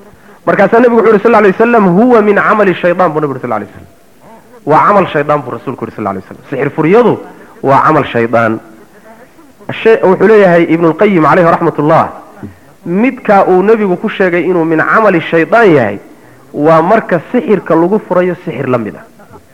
markaasaa nebigu wuxu yuri sal lay waslam huwa min camali shaydaan buu nebi uri sal lay waslam waa camal shaydaan buu rasuulku yuri sal lay waslam sixir furyadu waa camal shaydaan wuxuu leeyahay ibnulqayim caleyhi raxmat ullah midkaa uu nebigu ku sheegay inuu min camali shaydaan yahay waa marka sixirka lagu furayo sixir la mid a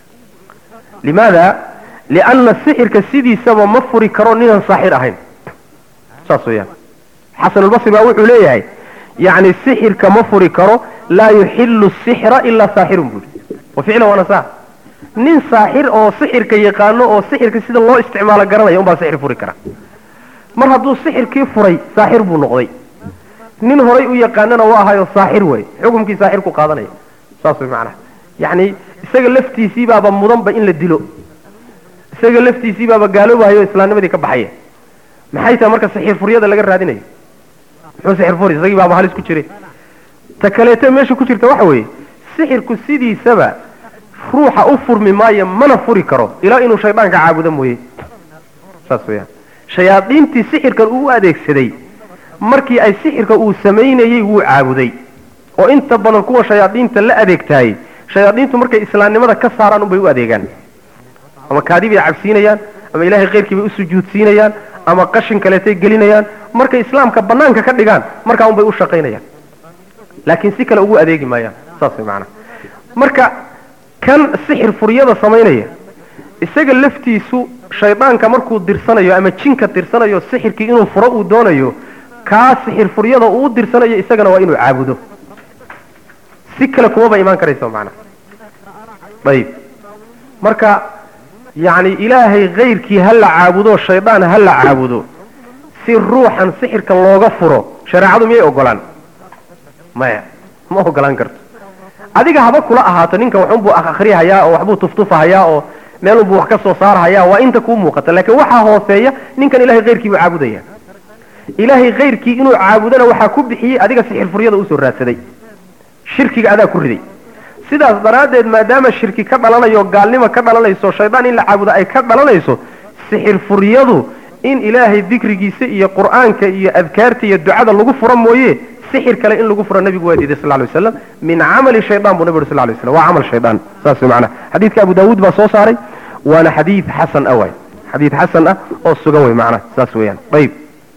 limaada lianna sixirka sidiisaba ma furi karo ninaan saaxir ahayn saas weyaan xasanulbasri baa wuxuu leeyahay yacni sixirka ma furi karo laa yuxilu sixra ilaa saaxirun buuri wa ficlan waana saa nin saaxir oo sixirka yaqaano oo sixirka sida loo isticmaalo garanaya unbaa sixir furi kara mar hadduu sixirkii furay saaxir buu noqday nin horay u yaqaanana waa ahayo saaxir wey xukumkii saaxir ku qaadanaya saas way macnaha yacni isaga laftiisii baaba mudanba in la dilo isaga laftiisii baaba gaaloobahayo islaamnimadii ka baxaya maxay tahay marka sixir furyada laga raadinayo muxuu sixir furi isagii baaba halis ku jire ta kaleeto meesha ku jirta waxa weeye sixirku sidiisaba ruuxa u furmi maayo mana furi karo ilaa inuu shaydaanka caabudo mooye saas weyaan shayaadiintii sixirkan uu u adeegsaday markii ay sixirka uu samaynayey wuu caabuday oo inta badan kuwa shayaadiinta la adeegtaayey shayaadiintu markay islaamnimada ka saaraan unbay u adeegaan ama kaadi bay cabsiinayaan ama ilahay keyrkii bay u sujuudsiinayaan ama qashin kaleetay gelinayaan markay islaamka banaanka ka dhigaan markaa unbay u shaqaynayaan laakiin si kale ugu adeegi maayaan saas way macanaha marka kan sixir furyada samaynaya isaga laftiisu shaydaanka markuu dirsanayo ama jinka dirsanayo sixirkii inuu furo uu doonayo kaa sixir furyada uu u dirsanayo isagana waa inuu caabudo si kale kumaba imaan karayso macnaha ayib marka yacni ilaahay kayrkii ha la caabudo shaydaan ha la caabudo si ruuxan sixirka looga furo shareecadu miyay ogolaan maya ma ogolaan karto adiga haba kula ahaato ninkan waxunbuu akhrihayaa oo waxbuu tuftufahayaa oo meelunbuu wax ka soo saarhayaa waa inta kuu muuqata laakiin waxaa hooseeya ninkan ilahay kayrkii buu caabudaya ilaahay kayrkii inuu caabudana waxaa ku bixiyey adiga sixir furyada usoo raadsaday shirkiga adaa ku riday sidaas daraaddeed maadaama shirki ka dhalanayo gaalnimo ka dhalanayso shaydaan in la caabudo ay ka dhalanayso sixir furyadu in ilaahay dikrigiisa iyo qur'aanka iyo adkaarta iyo ducada lagu furo mooye sixir kale in lagu furo nabigu waa diiday sal lay waslam min camali shaydaan buu nabi uri sal lay waslam waa camal shaydaan saas way macnaha xadiidka abu daawuud baa soo saaray waana xadiid xasan ah waay xadiid xasan ah oo sugan way macnaha saas weeyaan ayib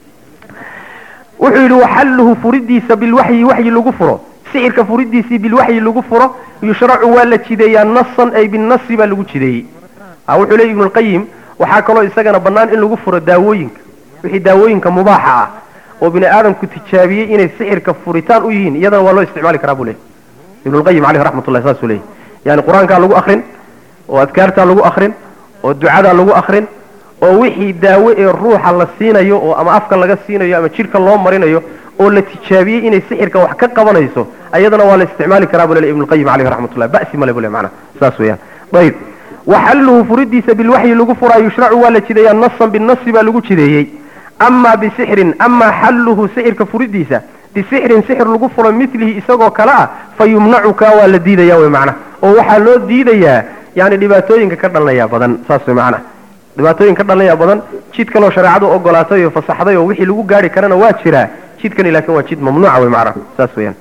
wuxuu yidhi waxalluhu furidiisa bilwaxyi waxyi lagu furo sixirka furidiisii bilwaxyi lagu furo yushracu waa la jideeyaa nasan ay binasi baa lagu jideeyey wuxuu leey ibnu lqayim waxaa kaloo isagana bannaan in lagu furo daawooyinka wixii daawooyinka mubaaxa ah oo bini aadamku tijaabiyey inay sixirka furitaan u yihiin iyadana waa loo isticmaali karaa buu leey ibnulqayim caleyh raxmatullah saasuu leeyay yani qur-aankaa lagu akrin oo adkaartaa lagu akrin oo ducadaa lagu akrin oo wixii daawo ee ruuxa la siinayo oo ama afka laga siinayo ama jidhka loo marinayo oo la tijaabiyey inay sixirka wax ka qabanayso ayadana waa la isticmaali karaa buu leey ibnulqayim caleyh raxmatullah ba'si male buu le macnaha saas weeyaan ayib waxalluhu furidiisa bilwaxyi lagu furaa yushracu waa la jideeyaa nasan binasi baa lagu jideeyey amaa bisixrin amaa xalluhu sixirka furidiisa bisixrin sixir lagu furo milihi isagoo kale ah fa yumnacuka waa la diidaya wy macnaha oo waxaa loo diidayaa yani dhibaatooyinka ka dhalanaya badan saas way macnaha dhibaatooyin ka dhalanaya badan jid kaloo shareecadu ogolaatay oo fasaxday oo wixii lagu gaari karana waa jiraa jidkani laakiin waa jid mamnuuca wey macnaha saas weyaan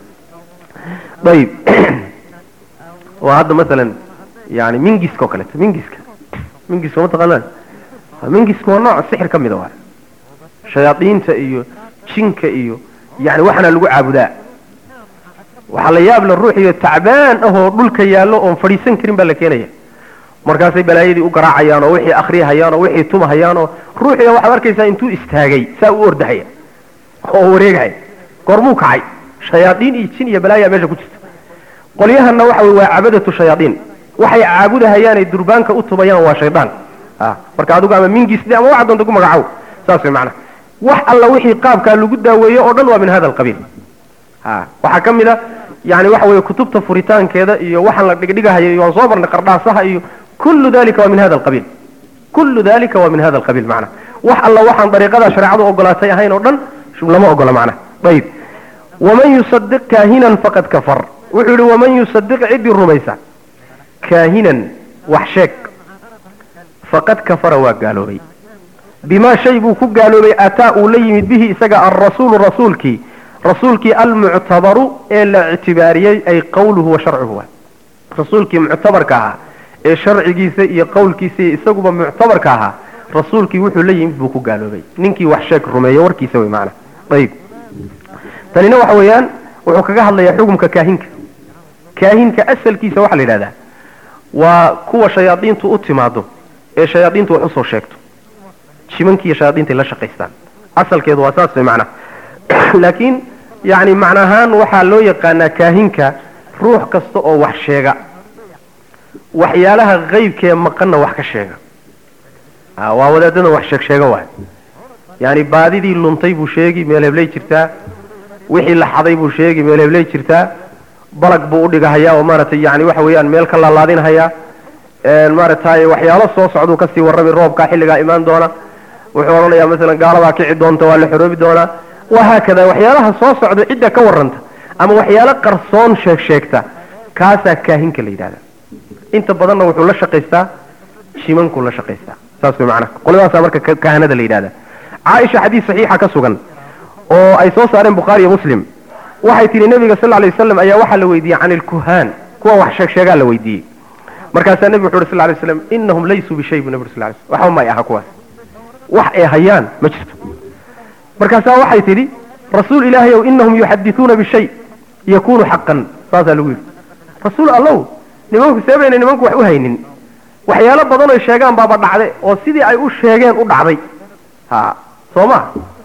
ayib waa hadda masalan yani mingiska oo kaleeto mingiska mingiska mataqaanaan mingiska waa nooc sixir ka mida waa shayaadiinta iyo jinka iyo yani waxaana lagu caabudaa waxaa la yaab la ruuxiyo tacbaan ahoo dhulka yaallo oon fadhiisan karin baa la keenaya markaasay balaayadii u garaacayaan oo wixii akriyahayaan oo wixii tumahayaan oo ruuxiga waxaad arkaysaa intuu istaagay saa u ordahaya oo wareegaya goormuu kacay shayaadiin iyo jin iyo balaayaa meesha ku jirta qolyahanna waxa wey waa cabadatu shayaadiin waxay caabudahayaanay durbaanka u tubayaan waa shaydaan marka adigu ama mingisde ama waxa doonta ku magacow saas way macnaha wax alla wixii qaabkaa lagu daaweeyo oo dhan waa min hada alqabiil waxaa ka mid a yani waxa weye kutubta furitaankeeda iyo waxaan la dhigdhigahayo iyo waan soo marnay qardhaasaha iyo kullu dalika waa min hada alqabiil kullu dalika waa min hada alqabiil macnaha wax alla waxaan dariiqada shareecadu ogolaatay ahayn oo dhan lama ogola macnaha ayib waman yusadiq kaahinan faqad kafar wuxuu yihi waman yusadiq ciddii rumaysa kaahinan wax sheeg faqad kafara waa gaaloobay bimaa shay buu ku gaaloobay ataa uu la yimid bihi isaga alrasuulu rasuulkii rasuulkii almuctabaru ee la ictibaariyey ay qawluhu wa sharcuhu waay rasuulkii muctabarka ahaa ee sharcigiisa iyo qowlkiisa iyo isaguba muctabarka ahaa rasuulkii wuxuu la yimid buu ku gaaloobay ninkii wax sheeg rumeeya warkiisa wey maana ayib tanina waxa weeyaan wuxuu kaga hadlayaa xukumka kaahinka kaahinka asalkiisa waxaa la yidhahdaa waa kuwa shayaadiintu u timaado ee shayaadiintu wax usoo sheegto jimankiiyo shayaadiintay la shaqaystaan asalkeedu waa saas way macnaha laakiin yani macna ahaan waxaa loo yaqaanaa kaahinka ruux kasta oo wax sheega waxyaalaha qeybkee maqanna wax ka sheega waa wadaadada wax sheeg sheega waay yani baadidii luntay buu sheegi meel hebley jirtaa wixii la xaday buu sheegi meel hebley jirtaa balag buu udhigahayaa oo maaragtay yani waxa weeyaan meel ka laalaadinhayaa maaragtay waxyaalo soo socduu kasii warrami roobkaa xilligaa imaan doona wuxuu odhanayaa masalan gaaladaa kici doonta waa la xoroobi doonaa wahaakada waxyaalaha soo socda cidda ka warranta ama waxyaalo qarsoon sheeg sheegta kaasaa kaahinka la yidhahda inta badanna wuxuu la shaqaystaa shimankuu la shaqaystaa saas way macnaha qoladaasaa marka kahanada la yidhahda caaisha xadiis saxiixa ka sugan oo ay soo saareen bukhaari iyo muslim waxay tihi nabiga sal lay waslam ayaa waxaa la weydiiyey can ilkuhaan kuwa wax sheeg sheegaa la weydiiyey markaasaa nebigu wuxu uhi sal lay slam inahum laysuu bishay bu nabig sal lay slam waxba may aha kuwaas wax ay hayaan ma jirto markaasaa waxay tidhi rasuul ilaahay ow inahum yuxadithuuna bishay yakunu xaqan saasaa lagu yidhi rasuul allow nimanku seebayna nimanku wax u haynin waxyaalo badan oy sheegaan baaba dhacde oo sidii ay u sheegeen u dhacday ha soo ma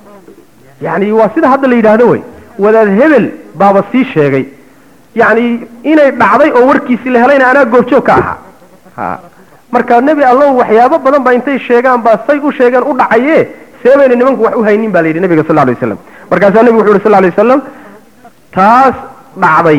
yani waa sida hadda la yidhaahdo wey wadaad hebel baaba sii sheegay yani inay dhacday oo warkiisii la helayna anaa goobjoog ka ahaa ha marka nebi allow waxyaabo badan baa intay sheegaan baa say u sheegeen u dhacaye seebayna nimanku wax u haynin ba la yidhi nabiga sal lay waslam markaasaa nebigu wuxu uhi sal lay wasalam taas dhacday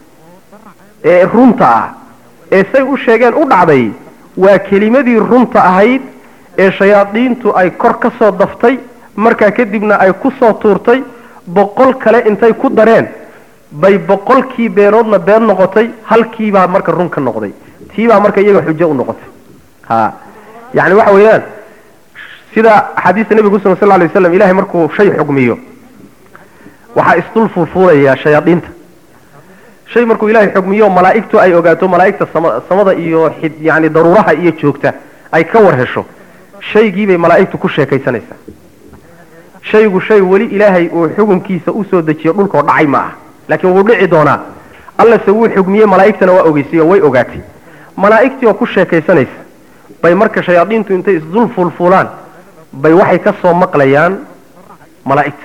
ee runta ah ee say u sheegeen u dhacday waa kelimadii runta ahayd ee shayaadiintu ay kor ka soo daftay markaa kadibna ay ku soo tuurtay boqol kale intay ku dareen bay boqolkii beenoodna been noqotay halkiibaa marka run ka noqday tiibaa marka iyaga xujo u noqotay ha yani waxa weeyaan sida axaadiista nebiga kusugan sal lay waslam ilahay markuu shay xugmiyo waxaa isdul fuulfuulaya shayaadiinta shay markuu ilahay xugmiyo malaa'igtu ay ogaato malaa'igta samada iyo yani daruuraha iyo joogta ay ka war hesho shaygiibay malaa'igtu ku sheekaysanaysaa shaygu shay weli ilaahay uu xukunkiisa usoo dejiyo dhulkao dhacay ma ah laakiin wuu dhici doonaa allase wuu xugmiyey malaa'igtana waa ogeysay oo way ogaatay malaa'igtii oo ku sheekaysanaysa bay marka shayaadiintu intay isdul fuulfuulaan bay waxay ka soo maqlayaan malaa'igta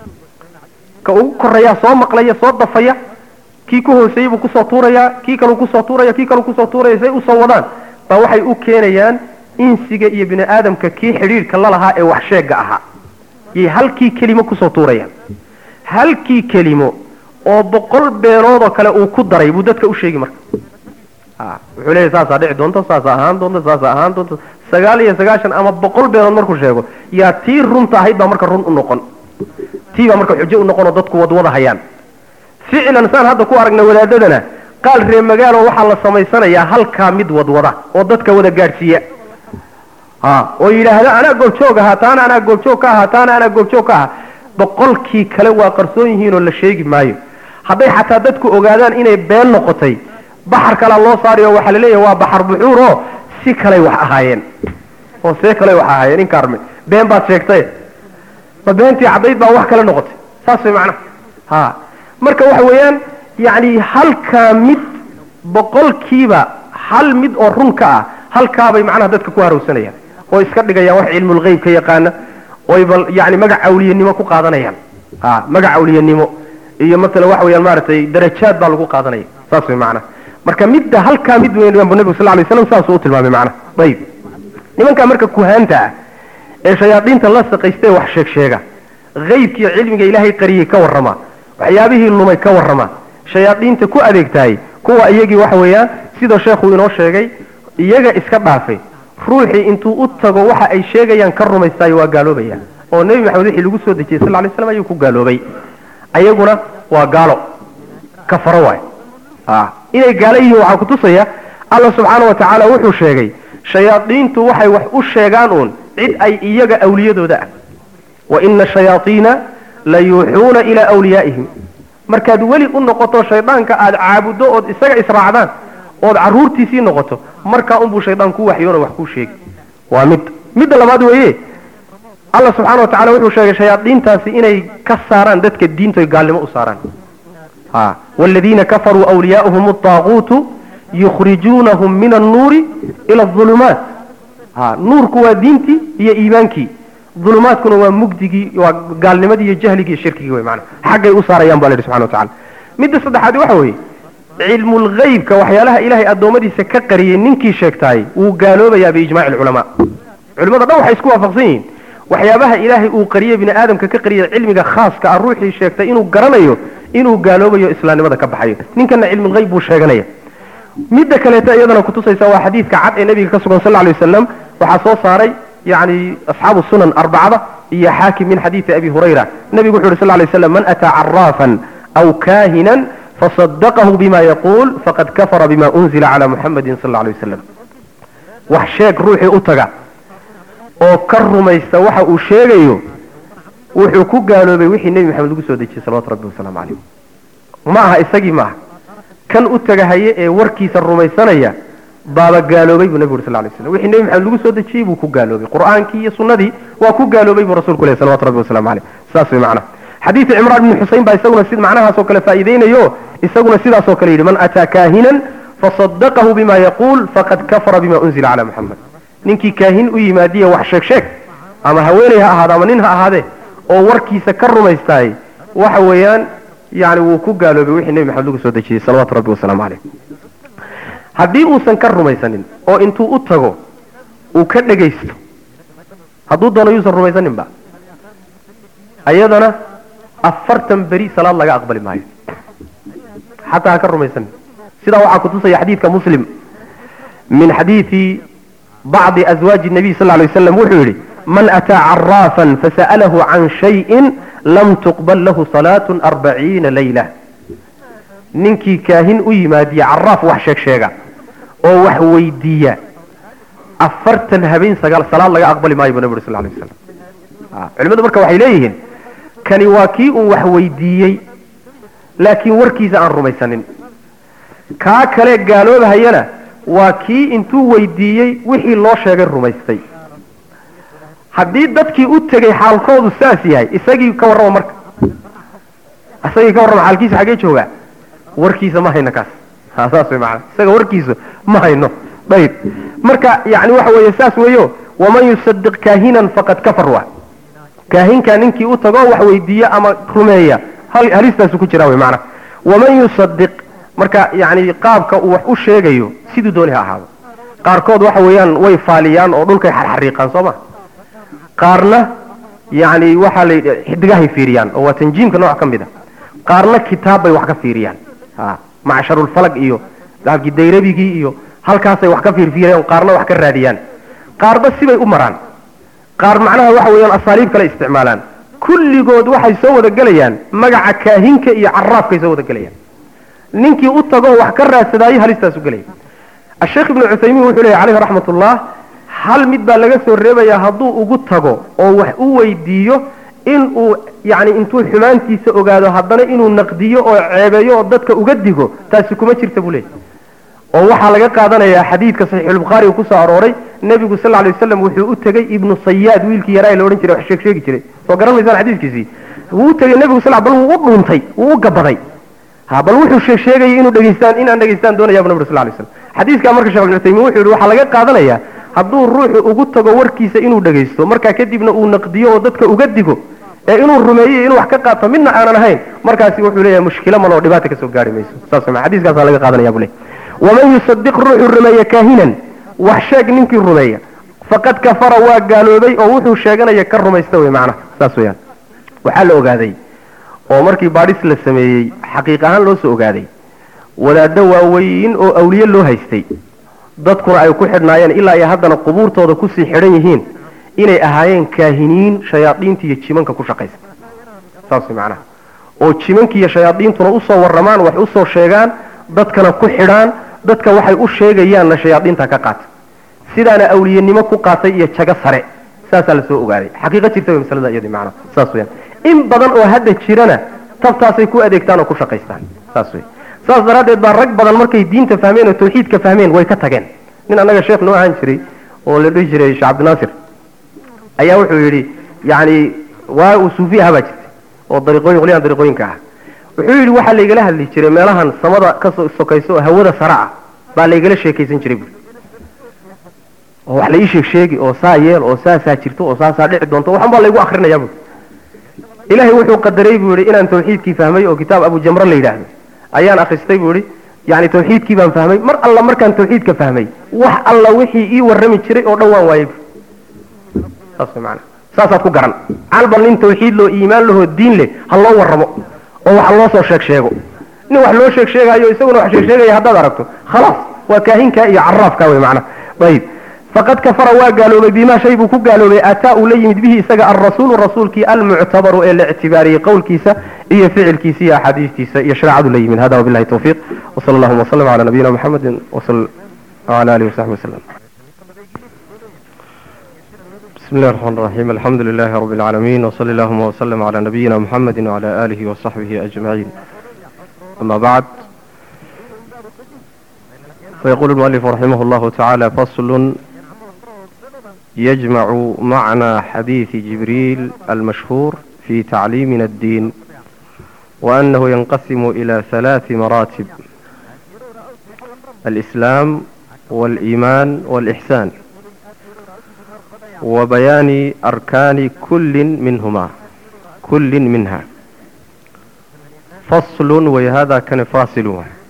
ka ugu koreeyaa soo maqlaya soo dafaya kii ku hooseeyey buu kusoo tuurayaa kii kaleu kusoo tuuraya kii kaleu kusoo tuuraya say usoo wadaan baa waxay u keenayaan insiga iyo bini aadamka kii xidhiidhka lalahaa ee wax sheega ahaa yay halkii kelimo kusoo tuurayaan halkii kelimo oo boqol beenoodoo kale uu ku daray buu dadka u sheegi marka wuxuu leeyahy saasaa dhici doonta saasaa ahaan doonta saasaa ahaan doonta sagaal iyo sagaashan ama boqol beenood markuu sheego yaa tii runta ahayd baa marka run u noqon tii baa marka xujo u noqon oo dadku wadwada hayaan ficlan saan hadda ku aragna wadaadadana qaal ree magaalo waxaa la samaysanayaa halkaa mid wadwada oo dadka wada gaadhsiiya ha oo yidhaahda anaa goobjoog ahaa taana anaa goobjoog ka ahaa taana anaa goobjoog ka ahaa boqolkii kale waa qarsoon yihiin oo la sheegi maayo hadday xataa dadku ogaadaan inay been noqotay baxar kalea loo saarayo waxaa laleeyahay waa baxar buxuur oo si kaley wax ahaayeen oo see kaley wax ahaayeen inkaarme been baad sheegtay ma beentii caddayd baa wax kale noqotay saas way macnaha ha marka waxa weeyaan yacni halkaa mid boqolkiiba hal mid oo run ka ah halkaabay macnaha dadka ku harowsanayaan oo iska dhigayaan wax cilmulgeyb ka yaqaana oy bal yani magac awliyanimo ku qaadanayaan ha magac awliyanimo iyo matala waxa weyaan maaragtay darajaad baa lagu qaadanaya saas way macnaha marka midda halkaa mid weyn bu nebigu sal lay slam saasuu u tilmaamay macnaha ayib nimankaa marka kuhaanta ah ee shayaadiinta la saqaystee wax sheeg sheega haybkiiyo cilmiga ilaahay qariyey ka warrama waxyaabihii lumay ka warrama shayaadiinta ku adeegtahay kuwa iyagii waxa weeyaan sida sheekhu inoo sheegay iyaga iska dhaafay ruuxii intuu u tago waxa ay sheegayaan ka rumaystaayo waa gaaloobaya oo nebi maxamed wixii lagu soo dejiyey sal lay slam ayuu ku gaaloobay ayaguna waa gaalo kafaro waay inay gaalo yihiin waxaa kutusaya alla subxaana wa tacaala wuxuu sheegay shayaadiintu waxay wax u sheegaan uun cid ay iyaga awliyadooda ah wa ina shayaaiina la yuuxuuna ilaa wliyaa'ihim markaad weli u noqoto shaydaanka aad caabuddo ood isaga israacdaan ood carruurtiisii noqoto markaa unbuu shaydaan ku waxyoona wax kuu sheegi waa mid midda labaad weeye allah subxaana wa tacala wuxuu sheegay shayaadiintaasi inay ka saaraan dadka diintoy gaalnimo u saaraan ha waaladiina kafaruu awliyaa'uhum adaaquutu yukhrijuunahum min annuuri ila adulumaat ha nuurku waa diintii iyo iimaankii ulumaadkuna waa mugdigii waa gaalnimadii iyo jahligii iyo shirkigii wey maana xaggay u saarayaan baa la yidhi subxana wa tacala midda saddexaad waxa weeye cilmulghaybka waxyaalaha ilaahay addoommadiisa ka qariyey ninkii sheegtaay wuu gaaloobayaa biijmaaci alculamaa culimada dhan waxay isku waafaqsan yihiin waxyaabaha ilaahay uu qariyey bini aadamka ka qariyey cilmiga khaaska ah ruuxii sheegtay inuu garanayo inuu gaaloobayo islaamnimada ka baxayo ninkana cilmulghayb buu sheeganaya midda kaleeto iyadana kutusaysa waa xadiidka cad ee nabiga ka sugan sal lla alay wasalam waxaa soo saaray yani asxaabu sunan arbacada iyo xaakim min xadiidi abi hurayra nabigu wuxu yhi sal lay slam man ataa caraafan aw kahinan fasadaqahu bima yaquul faqad kafara bima unzila cala muxamadin sal lla alay wasalam wax sheeg ruuxii u taga oo ka rumaysta waxa uu sheegayo wuxuu ku gaaloobay wixii nebi maxamed lagu soo dejiyey salawatu rabbi wasalaamu calayh ma aha isagii maaha kan u tagahaye ee warkiisa rumaysanaya baaba gaaloobay buu nabigu uri sal lay slam wixii nebi maxamed lagu soo dejiyey buu ku gaaloobay qur'aankii iyo sunnadii waa ku gaaloobay buu rasulku leh salawatu rabbi wasalamu caleyh saas way macnaha xadiidu cimraan ibni xusein baa isaguna sid macnahaasoo kale faa'iideynayo isaguna sidaasoo kale yidhi man ataa kaahinan fasadaqahu bima yaquul faqad kafara bima unzila cala muxamed ninkii kaahin u yimaadiya wax sheeg sheeg ama haweeney ha ahaado ama nin ha ahaadee oo warkiisa ka rumaystaay waxa weeyaan yani wuu ku gaaloobay wixii nebi maxamed lagu soo dejiyey salawatu rabbi wasalaamu caleyh haddii uusan ka rumaysanin oo intuu u tago uu ka dhegaysto hadduu doono yuusan rumaysaninba ayadana afartan beri salaad laga aqbali maayo xataa ha ka rumaysanin sidaa waxaa kutusaya xadiidka muslim min xadiidi bacdi azwaaji nabiy sal lay waslam wuxuu yidhi man ataa caraafan fasa'alahu can shayin lam tuqbal lahu salaatu arbaciina layla ninkii kaahin u yimaadiya caraaf wax sheeg sheega oo wax weydiiya afartan habeen sagaal salaad laga aqbali maayo bu nabi uri sal lay waslam culimadu marka waxay leeyihiin kani waa kii uu wax weydiiyey laakiin warkiisa aan rumaysanin kaa kale gaaloobahayana waa kii intuu weydiiyey wixii loo sheegay rumaystay haddii dadkii u tegay xaalkoodu saas yahay isagii ka warrama marka isagii ka warrama xaalkiisa xaggee joogaa warkiisa ma hayno kaas ha saas way macanaa isaga warkiisa ma hayno ayib marka yani waxa weeye saas weeyo waman yusadiq kaahinan faqad kafar wa kaahinkaa ninkii u tago wax weydiiya ama rumeeya halistaasu ku jiraa wy maanaa waman yusadiq marka yani qaabka uu wax u sheegayo siduu dooni ha ahaado qaarkood waxa weeyaan way faaliyaan oo dhulkay xarxariiqaan soo ma qaarna yani waxaa la xidigahay fiiriyaan oo waa tanjiimka nooc ka mid a qaarna kitaab bay wax ka fiiriyaan macsharulfalag iyo daabkii dayrabigii iyo halkaasay wax ka fiirfiirayaan qaarna wax ka raadiyaan qaarba sibay u maraan qaar macnaha waxa weeyaan asaaliib kale isticmaalaan kulligood waxay soo wada gelayaan magaca kaahinka iyo caraafkay soo wada gelayaan ninkii u tagoo wax ka raadsadaayo halistaasu gelaya asheekh ibnu cuthaymiin wuxuu leeyahy caleyhi raxmatullah hal mid baa laga soo reebayaa hadduu ugu tago oo wax u weydiiyo in uu yani intuu xumaantiisa ogaado haddana inuu naqdiyo oo ceebeeyo oo dadka uga digo taasi kuma jirta buu leeyahy oo waxaa laga qaadanayaa xadiidka saxiixulbukhaariga kusoo arooray nebigu sal ly waslam wuxuu u tegey ibnu sayaad wiilkii yaraa la odhan jiray wax sheeg sheegi jiray soo garan maysaan xadiiskiisii wuu u tegey nebigu sal bal wuu u dhuuntay wuu u gabaday ha bal wuxuu sheeg sheegayay inuu dhegaystaan inaan dhegaystaan doonaya bu nabig sal lay slam xadiiskaa marka shekh ibnu uthaymiin wuxuu yihi waxaa laga qaadanayaa hadduu ruuxu ugu tago warkiisa inuu dhegaysto markaa kadibna uu naqdiyo oo dadka uga digo ee inuu rumeeyo inuu wax ka qaato midna aanan ahayn markaasi wuxuu leeyahay mushkilo maloo dhibaata kasoo gaari mayso saas ma xadiiskaasaa laga qaadanaya bu le waman yusadiq ruuxuu rumeeya kaahinan wax sheeg ninkii rumeeya faqad kafara waa gaaloobay oo wuxuu sheeganaya ka rumaysta wey macnaha saas weyaan waxaa la ogaaday oo markii baadhis la sameeyey xaqiiq ahaan loo soo ogaaday wadaaddo waaweyn oo awliye loo haystay dadkuna ay ku xidhnaayeen ilaa iyo haddana qubuurtooda kusii xidhan yihiin inay ahaayeen kaahiniin shayaadiinta iyo jimanka ku shaqaysa saas macnaha oo jimanka iyo shayaadiintuna usoo warramaan wax usoo sheegaan dadkana ku xidhaan dadka waxay u sheegayaanna shayaadiinta ka qaata sidaana awliyenimo ku qaatay iyo jago sare saasaa lasoo ogaaday xaqiiqo jirta way masalada iyadii macnaha saas weyaan in badan oo hadda jirana tabtaasay ku adeegtaan oo ku shaqaystaan saas wey saas daraaddeed baa rag badan markay diinta fahmeen oo tawxiidka fahmeen way ka tageen nin annaga sheekh noo ahaan jiray oo la dhihi jiray sheekh cabdinaasir ayaa wuxuu yidhi yacni waa uu suufi ahaa baa jirtay oo dariiqooyin qolyahan dariiqooyinka ah wuxuu yidhi waxaa laygala hadli jiray meelahan samada ka so- sokayso oo hawada sare ah baa laygala sheekaysan jiray buuri oo wax la ii sheeg sheegi oo saa yeel oo saasaa jirto oo saasaa dhici doonto waxan baa laygu akrinayaa buuri ilaahay wuxuu qadaray buu yidhi inaan tawxiidkii fahmay oo kitaab abu jamre la yidhaahdo ayaan akhristay buu yidhi yani tawxiidkii baan fahmay mar alla markaan tawxiidka fahmay wax alla wixii ii warrami jiray oo dhan waan waayey bu saas way macana saasaad ku garan calba nin tawxiid loo iimaan lahoo diin leh ha loo warramo oo wax loo soo sheeg sheego nin wax loo sheeg sheegayo isaguna wax sheeg sheegaya haddaad aragto khalaas waa kaahinkaa iyo caraafkaa wey macana ayib faqad kafara waa gaaloobay bimaa shay buu ku gaaloobay ataa uu la yimid bihi isaga alrasuulu rasuulkii almuctabaru ee la ictibaariyey qowlkiisa iyo ficilkiisa iyo axaadiistiisa iyo shareecadu la yimid hada wabillahi tawfiiq wasala allahuma wasalam cala nabiyina muxamedin wasal wala alihi wasaxbi wasalam بسم الله الرحمن الرحيم الحمد لله رب العالمين وصلى اللهم وسلم على نبينا محمد وعلى آله وصحبه أجمعين أما بعد فيقول المؤلف رحمه الله تعالى فصل يجمع معنى حديث جبريل المشهور في تعليمنا الدين وأنه ينقسم إلى ثلاث مراتب الإسلام والإيمان والإحسان وبيان أركان كل منهما كل منها فصل وهذا كان فاصل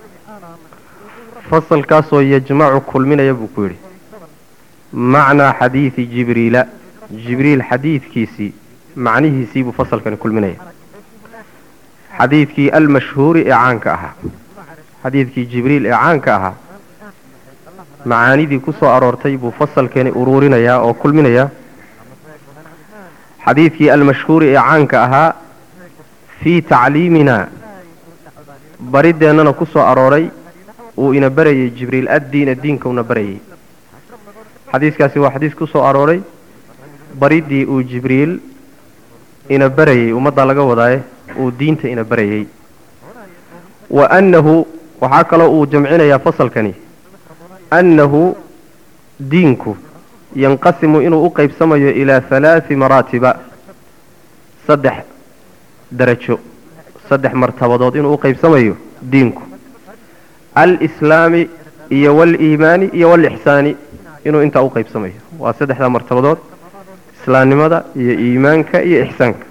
فصل كاسو يجمع كل من يبكوري معنى حديث جبريل جبريل حديث كيسي معنيه سيب فصل كان كل من حديث كي المشهور إعانك أها حديث كي جبريل إعانك أها macaanidii ku soo aroortay buu fasalkeeni uruurinayaa oo kulminayaa xadiidkii almashhuuri ee caanka ahaa fii tacliiminaa barideennana ku soo arooray uu ina barayay jibriil addiina diinka una barayay xadiiskaasi waa xadiis ku soo arooray baridii uu jibriil ina barayay ummaddaa laga wadaaye uu diinta ina barayay wa annahu waxaa kaloo uu jamcinayaa fasalkani annahu diinku yanqasimu inuu u qaybsamayo ilaa halaati maraatiba saddex darajo saddex martabadood inuu u qaybsamayo diinku alislaami iyo waliimaani iyo walixsaani inuu intaa u qaybsamayo waa saddexdaa martabadood islaamnimada iyo iimaanka iyo ixsaanka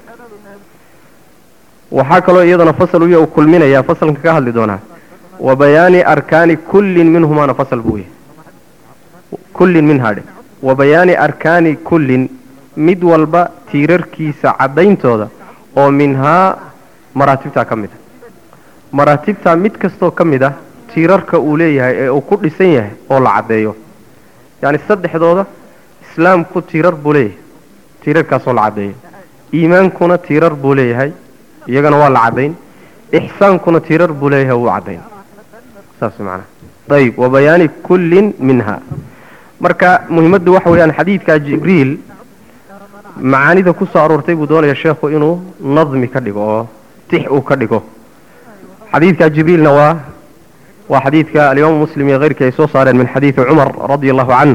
waxaa kaloo iyadana fasal uya uu kulminayaa fasalka ka hadli doonaa wa bayaani arkaani kullin minhumaana fasal buu yahay kullin minhaa dhe wa bayaani arkaani kullin mid walba tiirarkiisa caddayntooda oo minhaa maraatibtaa ka mid a maraatibtaa mid kastoo ka mid ah tiirarka uu leeyahay ee uu ku dhisan yahay oo la caddeeyo yacni saddexdooda islaamku tiirar buu leeyahay tiirarkaasoo la caddeeyo iimaankuna tiirar buu leeyahay iyagana waa la caddayn ixsaankuna tiirar buu leeyahay wuu caddayn saas macnaha ayib wa bayaani kullin minha marka muhimaddu waxa weeyaan xadiidka jibriil macaanida ku soo aroortay buu doonaya sheekhu inuu nadmi ka dhigo oo tix uu ka dhigo xadiidka jibriilna waa waa xadiidka alimaamu muslim iyo keyrkii ay soo saareen min xadiidi cumar radia allahu canh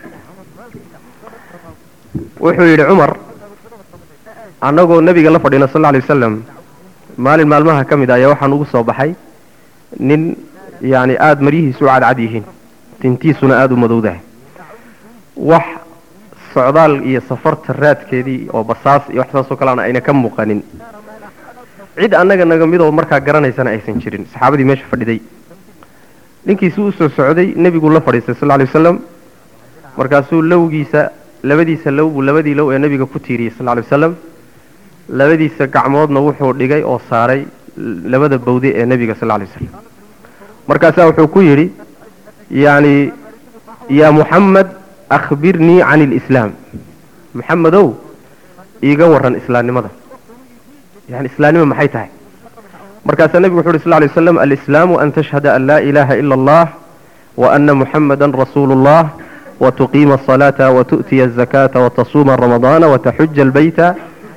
wuxuu yidhi cumar annagoo nebiga la fadhina sal lla alay wasalam maalin maalmaha ka mid a ayaa waxaan ugu soo baxay nin yacni aada maryihiisu u cadcad yihiin tintiisuna aada u madowdahay wax socdaal iyo safarta raadkeedii oo basaas iyo wax saasoo kaleana ayna ka muuqanin cid annaga naga midoo markaa garanaysana aysan jirin saxaabadii meesha fadhiday ninkiisi u soo socday nebiguu la fadhiistay sal lla lay wasalam markaasuu lowgiisa labadiisa low buu labadii low ee nebiga ku tiiriyey sal lla lay wasalam labadiisa gacmoodna wuxuu dhigay oo saaray labada bawde ee nebiga sal lla lay wasalam markaasaa wuxuu ku yidhi yacni yaa muxamed akhbirnii can ilislaam muxamedow iiga warran islaamnimada yani islaamnima maxay tahay markaasaa nebigu wuxu uhi sal lay waslam alislaamu an tashhada an laa ilaaha ila allah wa ana muxamada rasuulu اllah watuqiima asalaata watu'tiya azakaata watasuuma ramadaana wataxuja albayta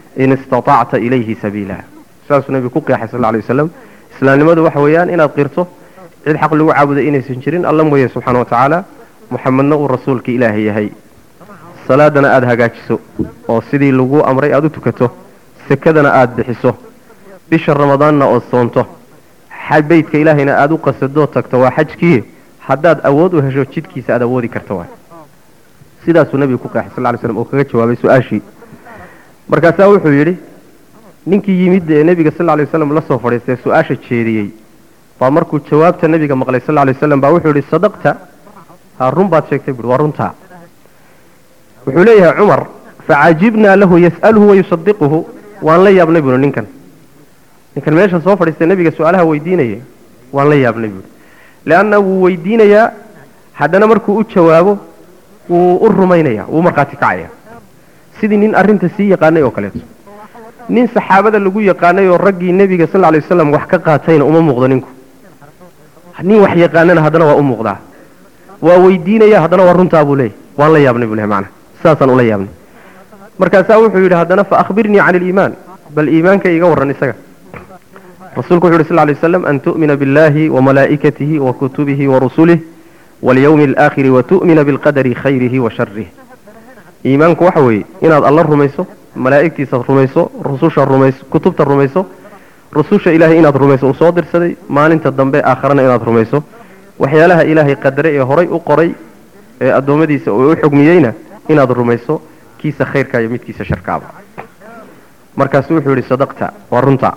in istatacta ilayhi sabiila saasuu nebigu ku qeexay sal alay wasalam islaamnimadu waxa weeyaan inaad qirto cid xaq lagu caabuday inaysan jirin alla mooye subxaana wa tacaala muxamedna uu rasuulka ilaahay yahay salaadana aada hagaajiso oo sidii lagu amray aada u tukato sekadana aada bixiso bisha ramadaanna ood soonto beydka ilaahayna aada u qasadoo tagto waa xajkii haddaad awood u hesho jidkiisa aad awoodi karto waay sidaasuu nebigu ku qeexay sal ly slam oo kaga jawaabay su-aashii markaasaa wuxuu yidhi ninkii yimid ee nebiga sal lay waslam la soo fadhiistay su-aasha jeediyey baa markuu jawaabta nebiga maqlay sal lay waslam baa wuxuu yidhi sadaqta ha run baad sheegtay buui waa runtaa wuxuu leeyahay cumar facajibnaa lahu yas'aluhu wayusadiquhu waan la yaabnay buui ninkan ninkan meesha soo fadhiistay nebiga su-aalaha weydiinaya waan la yaabnay buui leanna wuu weydiinayaa haddana markuu u jawaabo wuu u rumaynaya wuu markhaati kacaya sidii nin arrinta sii yaqaanay oo kaleeto nin saxaabada lagu yaqaanay oo raggii nebiga sal ly waslam wax ka qaatayna uma muuqdo ninku nin wax yaqaanana haddana waa u muuqdaa waa weydiinaya haddana waa runtaa buu leeyahy waan la yaabnay buu lehy macana saasaan ula yaabnay markaasaa wuxuu yidhi haddana fa akhbirnii cani aliimaan bal iimaanka iga warran isaga rasuulku wuxu yhi sl lay waslam an tu'mina biاllahi wamalaa'ikatihi wakutubihi warusulih walyawmi alaakhiri watu'mina bilqadari khayrihi wa sharih iimaanku waxa weeye inaad alla rumayso malaa'igtiisa rumayso rususha rumayso kutubta rumayso rususha ilaahay inaad rumayso uu soo dirsaday maalinta dambe aakharana inaad rumayso waxyaalaha ilaahay qadare ee horay u qoray ee addoommadiisa uu u xugmiyeyna inaad rumayso kiisa khayrka iyo midkiisa sharkaaba markaasu wuxuu yidhi sadaqta waa runta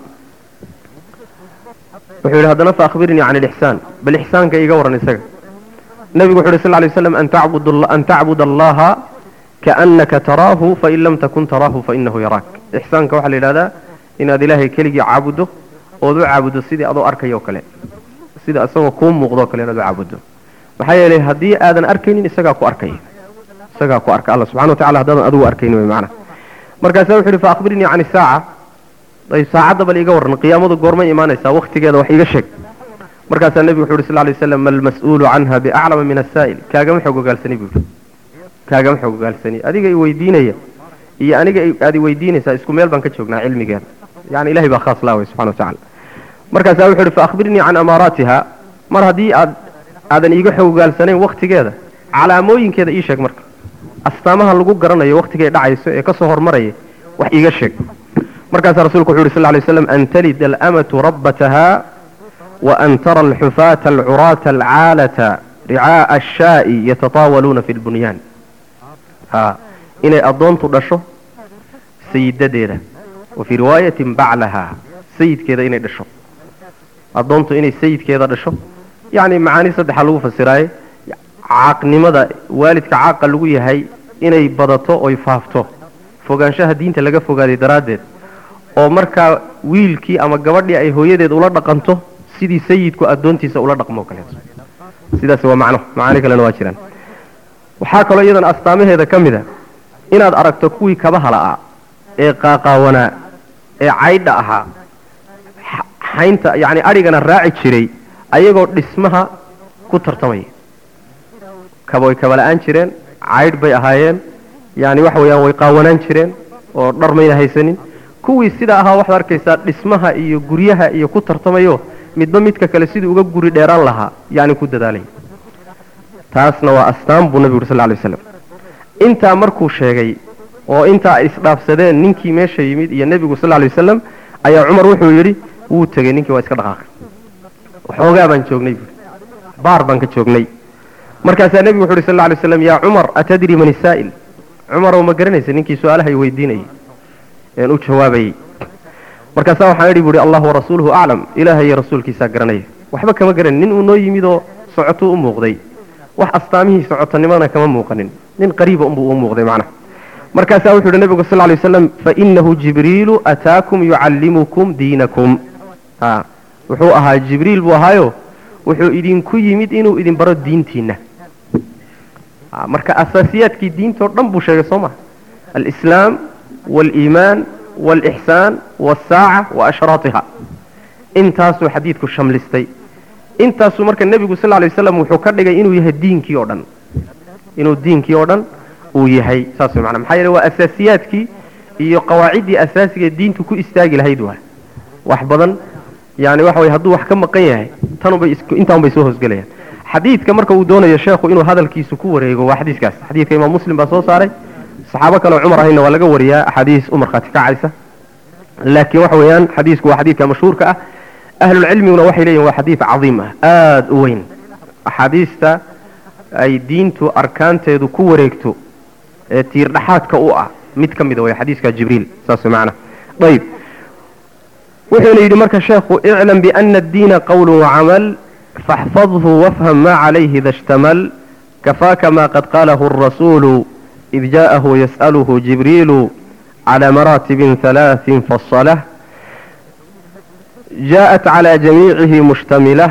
wuxuu yidhi haddana fa akhbirnii can ilixsaan bal ixsaanka iga warran isaga nebigu wuxu yhi sl lay waslam an tacbud allaha kaannaka taraahu fain lam takun taraahu fainahu yaraak ixsaanka waxaa la yidhahdaa inaad ilaahay keligii caabuddo ood u caabuddo sidii adoo arkaya o kale sida isagoo kuu muuqdoo kale inaad u caabuddo maxaa yeelay haddii aadan arkaynin isagaa ku arkaya isagaa ku arka alla subxana wa tacala haddaadan adigu arkaynin way macana markaasaa wuxu yidhi fa akhbirnii can isaaca ayb saacadda bal iga warran qiyaamadu goormay imaanaysaa waktigeeda wax iiga sheeg markaasaa nebigu wuxu yhi sl lay waslam malmas-uulu canha biaclama min asaa'il kaagama xoog ogaalsani buu yidhi kaagama xoog ogaalsani adiga i weydiinaya iyo aniga aad i weydiinaysaa isku meel baan ka joognaa cilmigeeda yani ilahay baa khaas laaway subxana wa tacala markaasaa wuxu yhi fa akhbirnii can amaaraatiha mar haddii aad aadan iiga xoog ogaalsanayn waktigeeda calaamooyinkeeda ii sheeg marka astaamaha lagu garanayo waktigay dhacayso ee kasoo hormaraya wax iiga sheeg markaasaa rasulku wuxu yhi sl lay waslam an talida alamatu rabbataha وأن ترى الحفاة العراة العالة رعاء الشاء يتطاولون في البنيان ها إني أضونت دشو سيد ديرة وفي رواية بعلها سيد كذا إني دشو أضونت إني سيد كذا دشو يعني معاني صدح لو فسراي عاق نمدا والدك عاق لو يهي إني بدتو أو يفافتو fogaanshaha diinta laga fogaaday daraaddeed oo markaa wiilkii ama gabadhii ay hooyadeed ula dhaqanto sidii sayidku addoontiisa ula dhaqmoo kaleeto sidaas waa macno macaani kalena waa jiraan waxaa kaloo iyadana astaamaheeda ka mid a inaad aragto kuwii kabaha la'aa ee qaaqaawanaa ee caydha ahaa xaynta yacni adhigana raaci jiray ayagoo dhismaha ku tartamaya kaba way kaba la'aan jireen caydh bay ahaayeen yani waxa weeyaan way qaawanaan jireen oo dhar mayna haysanin kuwii sidaa ahaa waxaad arkaysaa dhismaha iyo guryaha iyo ku tartamayo midba midka kale sidii uga guri dheeraan lahaa yani ku dadaalay taasna waa astaan buu nabigu uri sal lay waslam intaa markuu sheegay oo intaa ay isdhaafsadeen ninkii meesha yimid iyo nebigu sal lay wasalam ayaa cumar wuxuu yidhi wuu tegey ninkii waa iska dhaqaaqay waxoogaa baan joognay buui baar baan ka joognay markaasaa nebigu wuxu uhi sal lay waslam yaa cumar atadri man isaa'il cumarow ma garanaysa ninkii su-aalaha i weydiinayay een u jawaabayey markaasaa waxaan idhi buuhi allah warasuuluhu aclam ilaahay iyo rasuulkiisaa garanaya waxba kama garanin nin uu noo yimid oo socotuu u muuqday wax astaamihii socotanimana kama muuqanin nin qariiba unbuu u muuqday macnaha markaasaa wuxuu yidhi nabigu sal lay waslam fainahu jibriilu ataakum yucallimukum diinakum ha wuxuu ahaa jibriil buu ahaayo wuxuu idinku yimid inuu idin baro diintiinna marka asaasiyaadkii diintao dhan buu sheegay soo maha alislaam waaliimaan waalixsaan waalsaaca wa ashraatiha intaasuu xadiidku shamlistay intaasuu marka nebigu sal lay waslam wuxuu ka dhigay inuu yahay diinkii oo dhan inuu diinkii oo dhan uu yahay saas way mana maxaa yeele waa asaasiyaadkii iyo qawaaciddii asaasiga diintu ku istaagi lahayd waa wax badan yani waxa weye hadduu wax ka maqan yahay tanubay intaanbay soo hoosgelayaan xadiidka marka uu doonayo sheekhu inuu hadalkiisu ku wareego waa xadiiskaas xadiidka imaam muslim baa soo saaray saxaabo kale oo cumar ahayna waa laga wariyaa axaadiis u markhaati kacaysa laakiin waxa weeyaan xadiisku waa xadiidka mashhuurka ah ahlulcilmiguna waxay leeyihin waa xadiid cadiim ah aada u weyn axaadiista ay diintu arkaanteedu ku wareegto ee tiirdhaxaadka u ah mid ka mida way xadiiska jibriil saas macna ayib wuxuuna yidhi marka sheekhu iclam biana addiina qowlu wacamal faxfadhu wafham ma calayhi ida ishtamal kafaaka ma qad qaalahu arasuulu id jaءahu yas'aluhu jibriilu clى maraatibin halaaثin fasalah jaءat clى jamiicihi mushtamila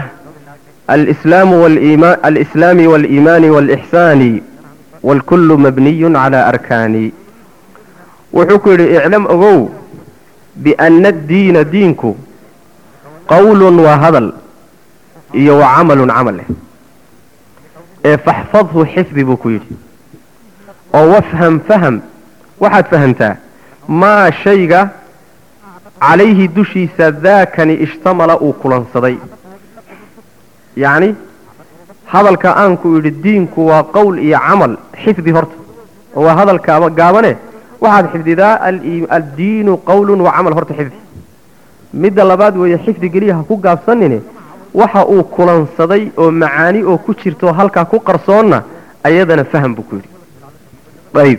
alislaami wاliimaani wاlإxsaani wاlkulu mabniy clى arkaani wuxuu ku yidhi iclam ogow biana addiina diinku qowlun waa hadal iyo wa camalun camal leh ee faxfadhu xifdi buu ku yidhi oo wafham faham waxaad fahamtaa maa shayga calayhi dushiisa daakani ishtamala uu kulansaday yacni hadalka aanku idhi diinku waa qowl iyo camal xifdi horta oo waa hadalkaaba gaabane waxaad xifdidaa addiinu qowlun wa camal horta xifdi midda labaad weeye xifdi geliya ha ku gaabsanine waxa uu kulansaday oo macaani oo ku jirto halkaa ku qarsoonna ayadana faham buu ku yidhi ayib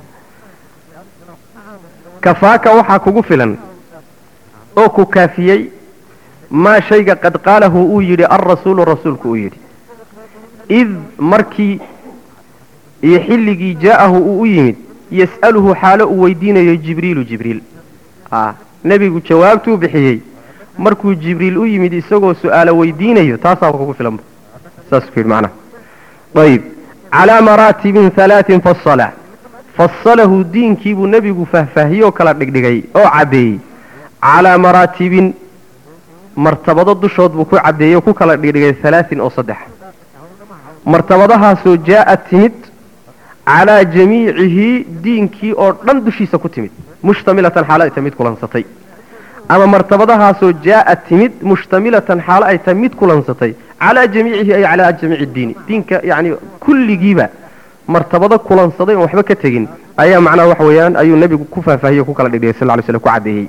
kafaaka waxaa kugu filan oo ku kaafiyey maa shayga qad qaalahu uu yidhi alrasuulu rasuulku uu yidhi id markii iyo xilligii jaa'ahu uu u yimid yas'aluhu xaalo uu weydiinayo jibriilu jibriil nebigu jawaabtuu bixiyey markuu jibriil u yimid isagoo su'aalo weydiinayo taasaa kugu filanba saasuu ku yidhi macnaha ayib calaa maraatibin halaatin fasala fasalahu diinkiibuu nebigu faahfaahiyoo kala dhigdhigay oo caddeeyey calaa maraatibin martabado dushood buu ku caddeeyey oo ku kala dhigdhigay halaatin oo saddex martabadahaasoo jaa'ad timid calaa jamiicihi diinkii oo dhan dushiisa ku timid mushtamilatan xaalo ay tahay mid kulansatay ama martabadahaasoo jaa'ad timid mushtamilatan xaalo ay tahay mid kulansatay calaa jamiicihi ay calaa jamiici diini diinka yani kulligiiba martabado kulansaday oon waxba ka tegin ayaa macnaha waxa weeyaan ayuu nebigu ku faahfaahiyey ku kala dhigdhigay sal ly slam ku caddeeyey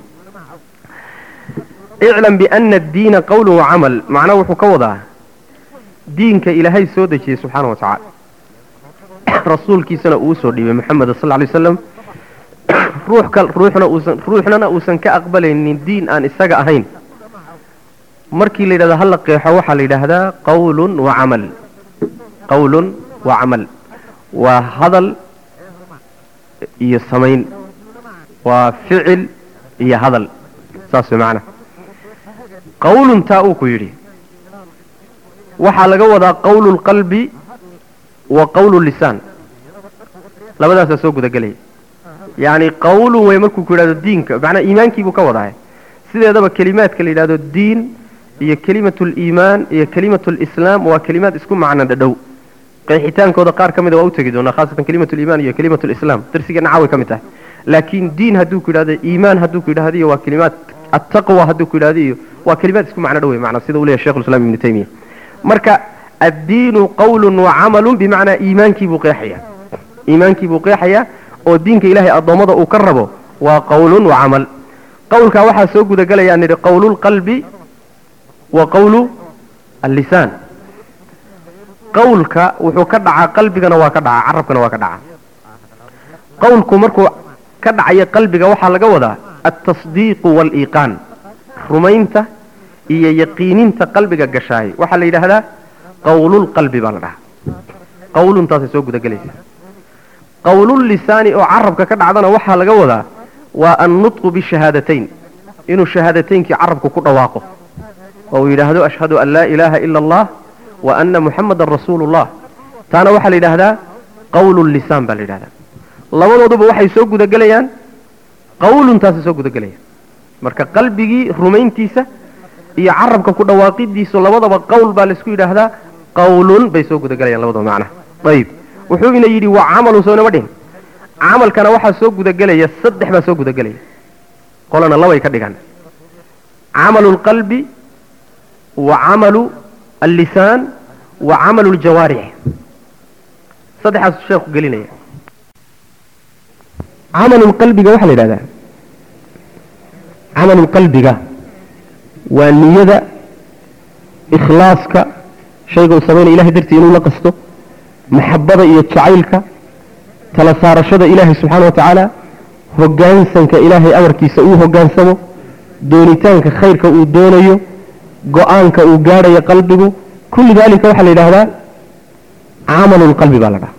iclam biana addiina qowlun wa camal macnaha wuxuu ka wadaa diinka ilaahay soo dejiyey subxaana wa tacaala rasuulkiisana uu usoo dhiibay moxamed sal lay waslam ruux ka ruuxna uusan ruuxnana uusan ka aqbalaynin diin aan isaga ahayn markii la yidhahdo hala qeexo waxaa la yidhaahdaa qawlun wa camal qawlun wa camal waa hadal iyo samayn waa ficil iyo hadal saas way macana qawlun taa uu ku yidhi waxaa laga wadaa qawlu lqalbi wa qawlu lisaan labadaasaa soo gudagelaya yacni qawlun way markuu ku yidhahdo diinka macnaa iimaankiibuu ka wadahay sideedaba kelimaadka la yidhahdo diin iyo kelimatu liimaan iyo kelimatu lislaam waa kelimaad isku macno dhadhow qeexitaankooda qaar ka mida waa u tegi doonaa khaasatan kelimatu liimaan iyo kelimatu lislaam darsigeena caawi ka mid tahay laakiin diin hadduu ku yidhahdo iimaan hadduu ku yidhahdo iyo waa kelimaad attaqwa hadduu ku yidhahdo iyo waa kelimaad isku macno dhow macnaa sida uu leeyahay shekhu islam ibnu taymiya marka addiinu qawlun wa camalun bimacnaa iimaankii buu qeexaya iimaankii buu qeexaya oo diinka ilaahay addoommada uu ka rabo waa qawlun wa camal qawlkaa waxaa soo gudagelaya nidhi qawlulqalbi wa qawlu allisaan qawlka wuxuu ka dhacaa qalbigana waa ka dhacaa carabkana waa ka dhacaa qawlku markuu ka dhacayo qalbiga waxaa laga wadaa altasdiiqu waaliiqaan rumaynta iyo yaqiininta qalbiga gashaay waxaa la yidhaahdaa qawlulqalbi baa la dhahaa qawluntaasay soo gudagelaysa qawlullisaani oo carabka ka dhacdana waxaa laga wadaa waa annutqu bishahaadatayn inuu shahaadataynkii carabku ku dhawaaqo oo uu yidhaahdo ashhadu an laa ilaaha ila allah wa ana muxamadan rasuulu llah taana waxaa la yidhaahdaa qawlullisaan baa la yidhahdaa labadooduba waxay soo gudagelayaan qawluntaasay soo gudagelayaan marka qalbigii rumayntiisa iyo carabka ku dhawaaqidiisu labadaba qowl baa laisku yidhaahdaa qawlun bay soo gudagelayaan labadaba macnaha ayib wuxuu ina yidhi wa camalun soo inama dhihin camalkana waxaa soo gudagelaya saddex baa soo gudagelaya qolana labay ka dhigaan camalu lqalbi wa camalu allisaan wa camalu ljawaarix saddexaasuu sheekhu gelinaya camalu qalbiga waxaa la yidhahdaa camalu qalbiga waa niyada ikhlaaska shayga uu samaynaya ilahay dartii inuu la qasto maxabada iyo jacaylka tala saarashada ilaahay subxaana wa tacaala hoggaansanka ilaahay amarkiisa uu hoggaansamo doonitaanka khayrka uu doonayo go-aanka uu gaadhayo qalbigu kulli daalika waxaa la yidhaahdaa camalulqalbi baa la dhaha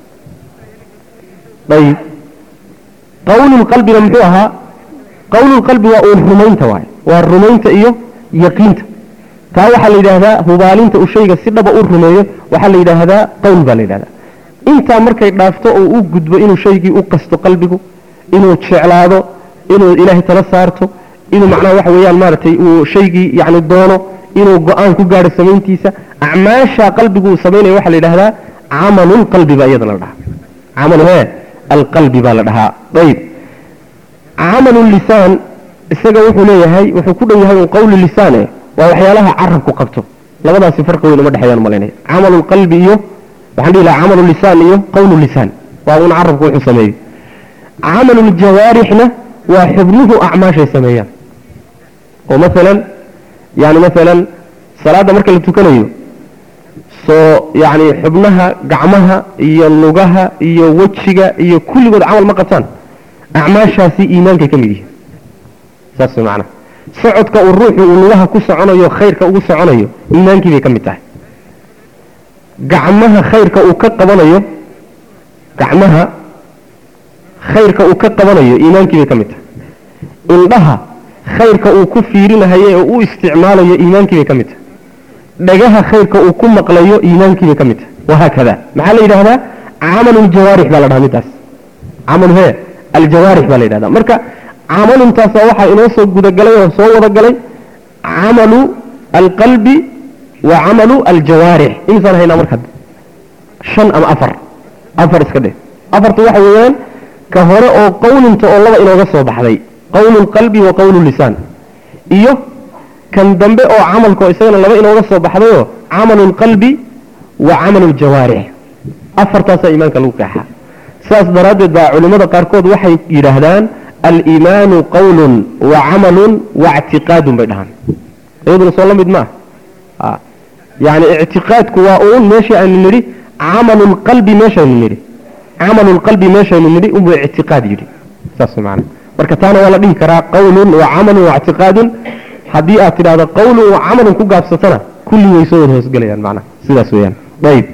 ayib qawlulqalbina muxuu ahaa qawlulqalbi waa uun rumaynta waaye waa rumaynta iyo yaqiinta taa waxaa la yidhaahdaa hubaalinta uu shayga si dhaba u rumeeyo waxaa la yidhaahdaa qowl baa la yidhahdaa intaa markay dhaafto oo u gudbo inuu shaygii u qasto qalbigu inuu jeclaado inuu ilaahay tala saarto inuu macnaha waxa weeyaan maaragtay uu shaygii yacni doono inuu go-aan ku gaadho samayntiisa acmaasha qalbigu uu samaynayo waxaa la yidhahdaa camalulqalbi baa iyadana la dhahaa camalu hee alqalbi baa la dhahaa ayib camalulisaan isaga wuxuu leeyahay wuxuu ku dhow yahay un qawlu lisaan eh waa waxyaalaha carabku qabto labadaasi farqi weyn uma dhexeeyaan malaynaya camalulqalbi iyo waxaan dhihi lahaa camalu lisaan iyo qawlu lisaan waa un carabku wuxuu sameeyo camaluljawaarixna waa xubnuhu acmaashay sameeyaan oo maalan yani maalan salaadda marka la tukanayo soo yani xubnaha gacmaha iyo lugaha iyo wejiga iyo kulligood camal ma qabtaan acmaashaasi iimaankay ka mid yihiin saas way macnaha socodka uu ruuxu uu lugaha ku soconayo khayrka ugu soconayo iimaankii bay ka mid tahay gacmaha khayrka uu ka qabanayo gacmaha khayrka uu ka qabanayo iimaankii bay ka mid tahay indhaha khayrka uu ku fiirinahayo oo u isticmaalayo iimaankii bay ka mid tahay dhagaha khayrka uu ku maqlayo iimaankii bay ka mid tahay wahaakada maxaa la yidhahdaa camaluljawaarix baa la dhahaa middaas camalu hee aljawaarix baa la yidhahdaa marka camaluntaasa waxaa inoo soo gudagalay oo soo wada galay camalu alqalbi wa camalu aljawaarix imisaan haynaa marka shan ama afar afar iska dheh afarta waxa weeyaan ka hore oo qawlinta oo laba inooga soo baxday qawlu lqalbi wa qawlu lisaan iyo kan dambe oo camalka oo isagana laba inooga soo baxdayoo camalu lqalbi wa camalu ljawaarix afartaasaa iimaanka lagu qeexaa saas daraaddeed baa culimmada qaarkood waxay yidhaahdaan aliimaanu qawlun wa camalun wa ictiqaadun bay dhahaan iyaduna soo la mid ma ah yani ictiqaadku waa uun meeshii aynu nidhi camalu lqalbi meeshaynu nidhi camalu lqalbi meeshaynu nidhi unbuu ictiqaad yidhi saas maana marka taana waa la dhihi karaa qawlun wa camalun wa ictiqaadun haddii aad tidhahdo qawlun wa camalun ku gaabsatana kulli way soo wada hoosgelayaan macnaha sidaas weeyaan ayib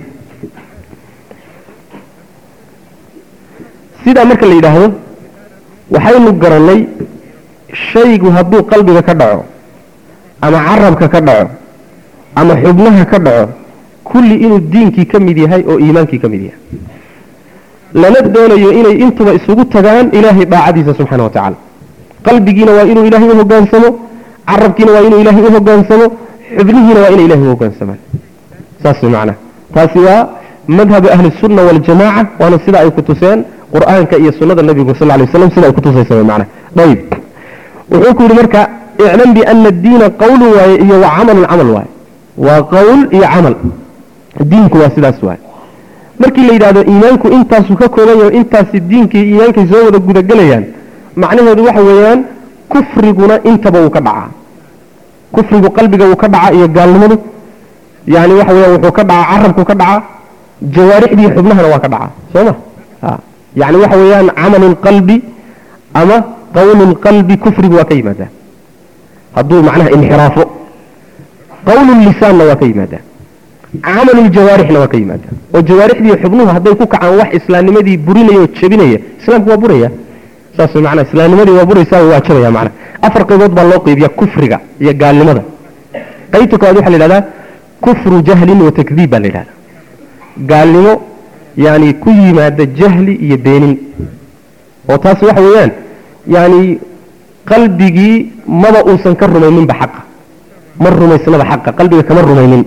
sidaa marka la yidhaahdo waxaynu garannay shaygu hadduu qalbiga ka dhaco ama carabka ka dhaco ama xubnaha ka dhaco kulli inuu diinkii ka mid yahay oo iimaankii ka mid yahay lana doonayo inay intuba isugu tagaan ilaahay daacadiisa subxaana wa tacaala qalbigiina waa inuu ilaahay u hogaansamo carabkiina waa inuu ilaahay u hogaansamo xubnihiina waa inay ilahay u hogaansamaan saas way macnaha taasi waa madhabu ahli sunna waljamaaca waana sida ay ku tuseen qur'aanka iyo sunnada nabigu sal lay waslam sida ay ku tusaysa way macnaha ayib wuxuu ku yidhi marka iclam biana addiina qawlu waaye iyo wa camalun camal waaye waa qawl iyo camal diinku waa sidaas waaye markii la yidhahdo iimaanku intaasuu ka kooban yaho intaasi diinkii iimaankay soo wada gudagelayaan macnaheedu waxa weeyaan kufriguna intaba wuu ka dhacaa kufrigu qalbiga wuu ka dhacaa iyo gaalnimadu yani waxa weeyaan wuxuu ka dhacaa carabku ka dhacaa jawaarixdii xubnahana waa ka dhacaa soo ma yani waxa weeyaan camalu lqalbi ama qawlu lqalbi kufrigu waa ka yimaadaa hadduu macnaha inxiraafo qawlu lisaanna waa ka yimaadaa camalu ljawaarixna waa ka yimaadaa oo jawaarixdii xubnuhu hadday ku kacaan wax islaamnimadii burinaya oo jebinaya islaamku waa buraya saas macnaa islaamnimadii waa buraysaa waa jabaya macnaa afar qaybood baa loo qaybiya kufriga iyo gaalnimada qaybta koowaad waxa la yidhahdaa kufru jahlin wa takdiib baa la yidhahdaa gaalnimo yani ku yimaada jahli iyo beenin oo taas waxa weeyaan yani qalbigii maba uusan ka rumayninba xaqa ma rumaysnaba xaqa qalbiga kama rumaynin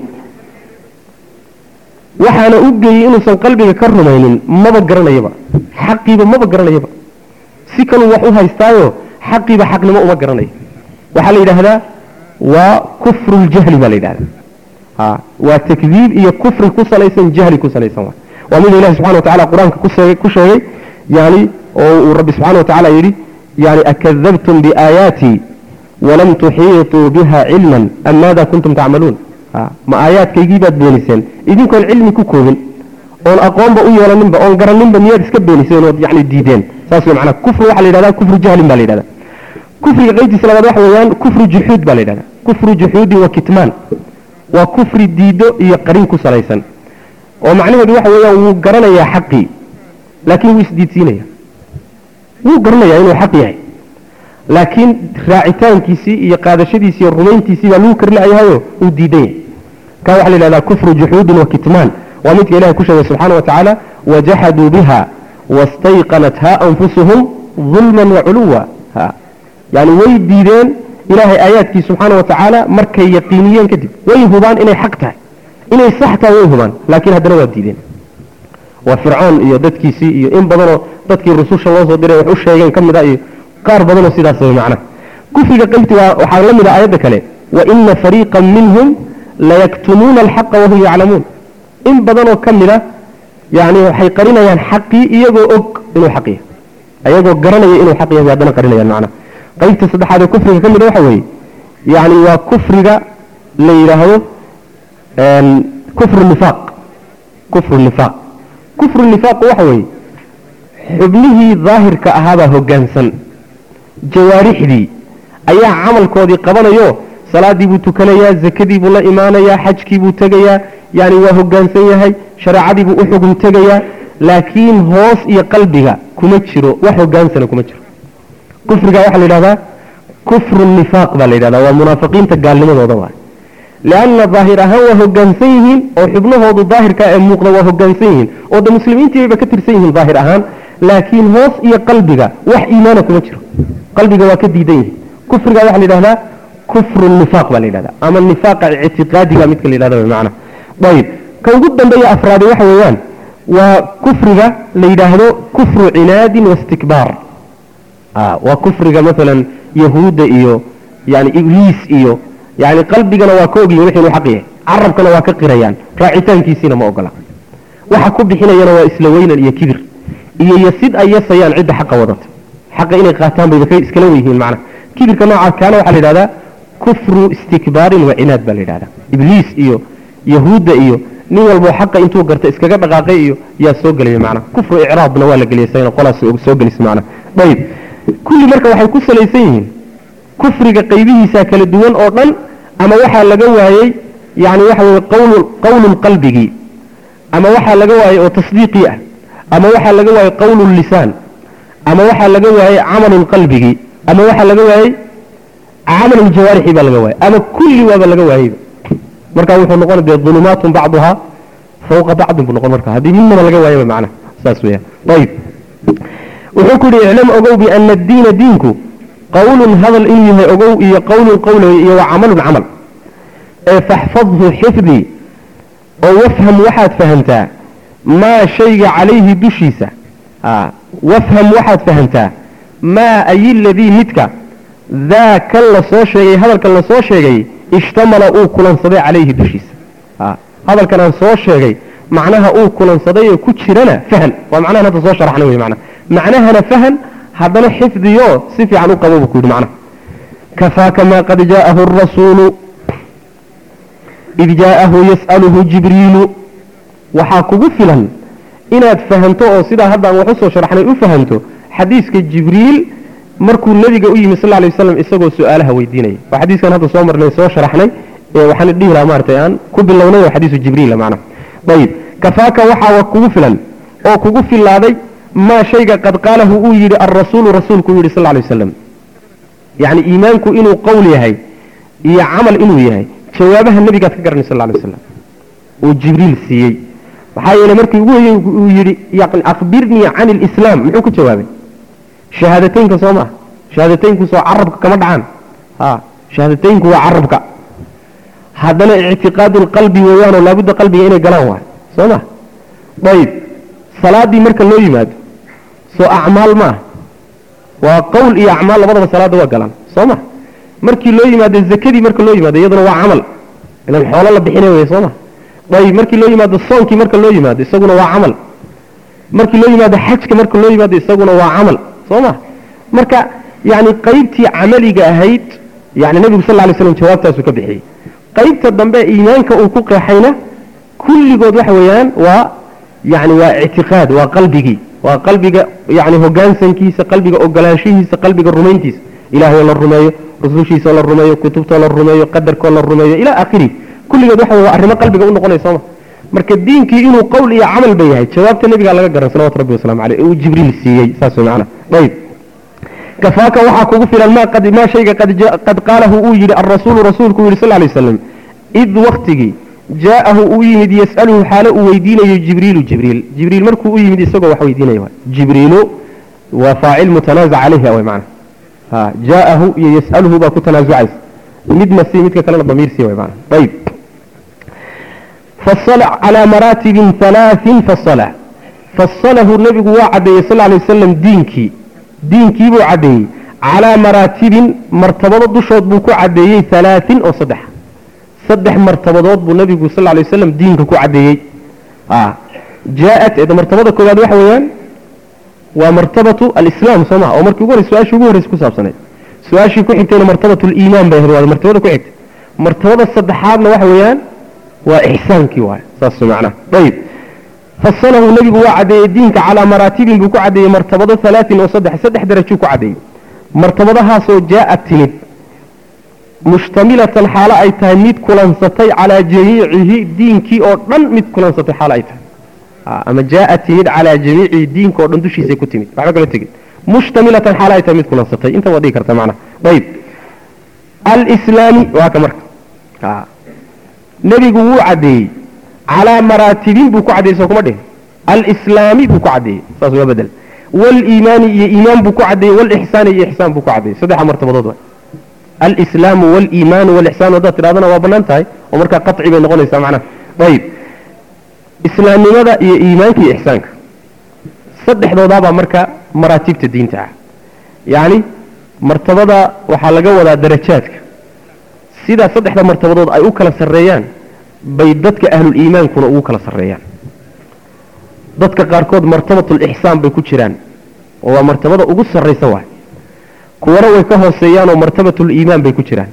waxaana u geeyey inuusan qalbiga ka rumaynin maba garanayaba xaqiiba maba garanayaba si kaluu wax u haystaayo xaqiiba xaqnimo uma garanayo waxaa la yidhaahdaa waa kufru ljahli baa la yidhahdaa ha waa takdiib iyo kufri ku salaysan jahli ku salaysan waa waa mida ilahi subxana wa tacala qur-aanka kusheegay ku sheegay yani oo uu rabbi subxana wa tacala yidhi yani akadabtum biaayaatii walam tuxiituu biha cilman am maada kuntum tacmaluun ma aayaadkaygii baad beeniseen idinkoon cilmi ku koobin oon aqoonba u yeelaninba oon garaninba miyaad iska beeniseen ood yani diideen saas wey macnaa kufri waxaa la yidhahdaa kufru jahlin baa la yidhahdaa kufriga qaybtiisa labaad waxa weeyaan kufru juxuud baa la yidhahdaa kufru juxuudi wa kitmaan waa kufri diido iyo qarin ku salaysan oo macnaheedu waxa weeyaan wuu garanayaa xaqii laakiin wuu isdiidsiinaya wuu garanayaa inuu xaq yahay laakiin raacitaankiisii iyo qaadashadiisi iyo rumayntiisii baa lagu karlayahayo uu diidan yahay ka waxaa la yidhahdaa kufru juxuudin wa kitmaan waa midka ilahay ku sheegay subxaana wa tacaala wajaxaduu biha wastayqanatha anfusuhum dulman waculuwa yani way diideen ilaahay aayaadkii subxaana wa tacaala markay yaqiiniyeen kadib way hubaan inay xaq tahay inay sax tahay way hubaan laakiin haddana waa diideen waa fircoon iyo dadkiisii iyo in badanoo dadkii rususha loo soo diray wax u sheegeen ka mid a iyo qaar badanoo sidaas way macnaha kufriga qaybti waa waxaa la mid ah aayadda kale wa ina fariiqan minhum layaktumuuna alxaqa wahum yaclamuun in badanoo ka mid a yani waxay qarinayaan xaqii iyagoo og inuu xaq yahay ayagoo garanaya inuu xaq yahay haddana qarinayaan macnaha qaybta saddexaad ee kufriga ka mid a waxa weeye yani waa kufriga la yidhaahdo kufru nifaaq kufru nifaaq kufru nifaaqu waxa weeye xubnihii daahirka ahaabaa hoggaansan jawaarixdii ayaa camalkoodii qabanayo salaadii buu tukanayaa zakadii buu la imaanayaa xajkii buu tegayaa yani waa hoggaansan yahay shareecadii buu u xugum tegayaa laakiin hoos iyo qalbiga kuma jiro wax hoggaansana kuma jiro kufriga waxaa la yidhahdaa kufru nifaaq baa la yidhahdaa waa munaafiqiinta gaalnimadooda waay lianna daahir ahaan waa hoggaansan yihiin oo xubnahoodu daahirka ee muuqda waa hoggaansan yihiin oo de muslimiintiibay ka tirsan yihiin daahir ahaan laakiin hoos iyo qalbiga wax iimaana kuma jiro qalbiga waa ka diidan yihiin kufriga waxaa la yidhahdaa kufru nifaaq baa la yidhahdaa ama nifaaqa ictiqaadiga midka la yidhahda macna ayib ka ugu dambeeya afraadi waxa weeyaan waa kufriga la yidhaahdo kufru cinaadin wastikbaar waa kufriga maalan yahuudda iyo yani ibliis iyo yani qalbigana waa ka ogyihin wixii inuu xaq yahay carabkana waa ka qirayaan raacitaankiisiina ma ogola waxa ku bixinayana waa isla weynan iyo kibir iyo yasid ay yasayaan cidda xaqa wadata xaqa inay qaataan bayba ka iskala weyyihiin macnaha kibirka noocaas kaana waxaa la yidhahdaa kufru istikbaarin wa cinaad baa la yidhahdaa ibliis iyo yahuudda iyo nin walboo xaqa intuu garta iskaga dhaqaaqay iyo yaa soo gelaya macnaha kufru icraabna waa la geliyay sayna qolaas soo gelisa macnaha ayib kulli marka waxay ku salaysan yihiin kufriga qaybihiisa kala duwan oo dhan ama waxaa laga waayey yani waxa weye qawl qawlun qalbigii ama waxaa laga waayey oo tasdiiqii ah ama waxaa laga waayey qawlu lisaan ama waxaa laga waayey camalun qalbigii ama waxaa laga waayey camalun jawaarixi baa laga waayey ama kulli waaba laga waayeyba marka wuxuu noqon dee ulumaatun bacduhaa fawqa bacdin buu noqon marka haddii midnaba laga waayaba macnaha saas weyaan ayib wuxuu ku yihi iclam ogow biana addiina diinku qawlun hadal inuu yahay ogow iyo qawlun qowl iyo wa camalun camal ee faxfadhu xifdi oo wafham waxaad fahamtaa maa shayga calayhi dushiisa wafham waxaad fahamtaa maa ay ladii midka daa kan la soo sheegay hadalkan la soo sheegay ishtamala uu kulansaday calayhi dushiisa hadalkan aan soo sheegay macnaha uu kulansaday ee ku jirana fahan waa macnahan hadda soo sharaxna wey macnaha macnahana fahan haddana xifdiyo si fiican u qabo buu ku yidhi macnaha kafaaka maa qad jaa'ahu arasuulu id jaa'ahu yas'aluhu jibriilu waxaa kugu filan inaad fahanto oo sidaa haddaan wax u soo sharaxnay u fahanto xadiiska jibriil markuu nebiga u yimi sal alay waslam isagoo su-aalaha weydiinaya waa xadiiskan hadda soo marnay soo sharaxnay ee waxaan dhihi lahaa maaragtay aan ku bilownay oo xadiisu jibriila macnaha ayib kafaaka waxaa kugu filan oo kugu filaaday maa shayga qad qaalahu uu yidhi alrasuulu rasuulku uu yidhi sal alay waslam yacni iimaanku inuu qowl yahay iyo camal inuu yahay jawaabaha nebigaad ka garanay sal alay waslam uu jibriil siiyey maxaa yeele markii ugu hoyey uu yidhi yani akhbirnii can ilislaam muxuu ku jawaabay shahaadateynka soo maa shahaadateynku soo carabka kama dhacaan ha shahaadateynku waa carabka haddana ictiqaadu lqalbi weeyaanoo laabudda qalbiga inay galaan waay soo ma ayib salaadii marka loo yimaado soo acmaal maaha waa qowl iyo acmaal labadaba salaada waa galaan soo ma markii loo yimaado zakadii marka loo yimaado iyaduna waa camal ilan xoolo la bixinay wey soo ma ayib markii loo yimaado soonkii marka loo yimaado isaguna waa camal markii loo yimaado xajka marka loo yimaado isaguna waa camal soo ma marka yani qaybtii camaliga ahayd yani nebigu sal lay slam jawaabtaasuu ka bixiyey qaybta dambe iimaanka uu ku qeexayna kulligood waxa weeyaan waa yani waa ictiqaad waa qalbigii waa qalbiga yani hogaansankiisa qalbiga ogolaanshihiisa qalbiga rumayntiisa ilahay oo la rumeeyo rusushiisaoo la rumeeyo kutubtoo la rumeeyo qadarkoo la rumeeyo ilaa akhiri kulligood waxa waa arrimo qalbiga u noqonaya sooma marka diinkii inuu qowl iyo camal ba yahay jawaabta nebigaa laga garan salawatu rabbi waslamu aleyh uu jibriil siiyey saas wey macana ayib kafaaka waxaa kugu filan ma qad maa shayga qad qaalahu uu yidhi alrasuulu rasuulku uu yidhi sal lay waslam id waktigii jaa'ahu uu yimid yas'aluhu xaalo uu weydiinayo jibriilu jibriil jibriil markuu u yimid isagoo wax weydiinaya jibriilu waa faacil mutanaazac calayhi way macana ha jaa'ahu iyo yas'aluhu baa ku tanaasucaysa midna si midka kalena damiir sii way macana ayib fasala calaa maraatibin halaaثin fasala fasalahu nebigu waa caddeeyey sal lay wasalam diinkii diinkii buu caddeeyey calaa maraatibin martabado dushood buu ku caddeeyey halaaثin oo saddex saddex martabadood buu nebigu sal lay waslam diinka ku caddeeyey jaaat martabada koowaad waxa weeyaan waa martabatu alislaam soo maha oo markii ugu horrey su-aashii ugu horreysa ku saabsanayd su-aashii ku xigtayna martabatu liimaan bay ahayd waa martabada ku xigtay martabada saddexaadna waxa weeyaan waa ixsaankii waay saas macnaha ayib fasalahu nebigu waa caddeeyey diinka calaa maraatibin buu ku caddeeyey martabado halaatin oo saddex saddex darajuu ku caddeeyey martabadahaasoo jaaat timid mushtamilatan xaalo ay tahay mid kulansatay calaa jamiicihi diinkii oo dhan mid kulansatay xaalo ay tahay ama jaaat timid calaa jamiicihi diinka oo dhan dushiisay ku timid waxba kala tegin mushtamilatan xaalo ay tahay mid kulansatay inta waa dhigi karta macnaha ayib alislaami waa ka marka nebigu wuu caddeeyey calaa maraatibin buu ku caddeeyey soo kuma dhihin alislaami buu ku caddeeyey saas waa bedel waliimaani iyo iimaan buu ku caddeeyey walixsaani iyo ixsaan buu ku caddeeyey saddexa martabadood waa alislaamu waliimaanu walixsaan haddaad tidhahdana waa bannaan tahay oo markaa qaci bay noqonaysaa macnaha ayib islaamnimada iyo iimaanka iyo ixsaanka saddexdoodaabaa marka maraatibta diinta ah yacni martabada waxaa laga wadaa darajaadka sidaa saddexda martabadood ay u kala sarreeyaan bay dadka ahluliimaankuna ugu kala sarreeyaan dadka qaarkood martabatulixsaan bay ku jiraan oo waa martabada ugu sarraysa waay kuwana way ka hooseeyaanoo martabatuliimaan bay ku jiraan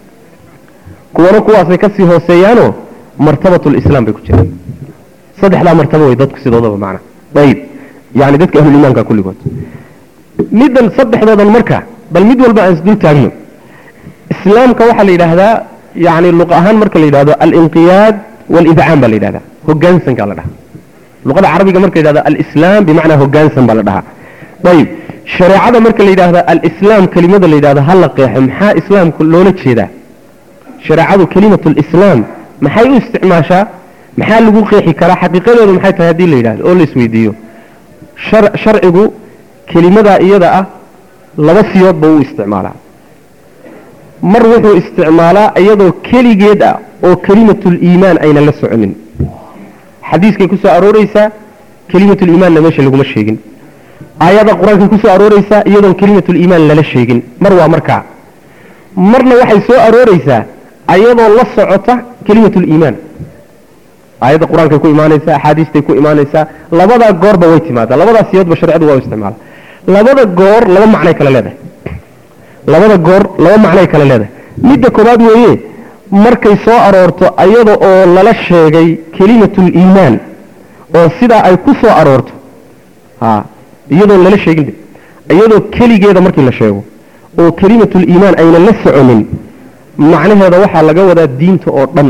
kuwana kuwaasay kasii hooseeyaanoo martabatulislaam bay ku jiraan saddexdaa martabo way dadku sidoodaba macna ayib yani dadka ahluliimaanka kulligood middan saddexdoodan marka bal mid walba aan isdul taagno islaamka waxaa la yidhaahdaa yani luq ahaan marka la yidhahdo alinqiyaad walidcaam baa la yidhahdaa hogaansankaa la dhahaa luqada carabiga marka la yidhahdo alislaam bimacnaa hogaansan baa la dhahaa ayib shareecada marka la yidhaahdo alislaam kelimada la yidhahdo ha la qeexo maxaa islaamku loola jeedaa shareecadu kelimatu lislaam maxay u isticmaashaa maxaa lagu qeexi karaa xaqiiqadeedu maxay tahay haddii la yidhahdo oo la isweydiiyo sharcigu kelimadaa iyada ah laba siyoodba u isticmaalaa mar wuxuu isticmaalaa iyadoo keligeed ah oo kelimatuliimaan ayna la soconin xadiiskay ku soo arooreysaa kelimatuliimaanna meesha laguma sheegin aayada qur-aankay ku soo arooreysaa iyadoon kelimatuliimaan lala sheegin mar waa markaa marna waxay soo arooreysaa ayadoo la socota kelimatuliimaan aayadda qur-aankay ku imaanaysaa axaadiistay ku imaanaysaa labadaa goorba way timaadaa labadaas siyoodba sharcidu waa u isticmaala labada goor laba macnay kale leedahay labada goor laba macnay kale leedahay midda koobaad weeye markay soo aroorto ayada oo lala sheegay kelimatuliimaan oo sidaa ay ku soo aroorto a iyadoon lala sheegin iyadoo keligeeda markii la sheego oo kelimatuliimaan ayna la soconin macnaheeda waxaa laga wadaa diinta oo dhan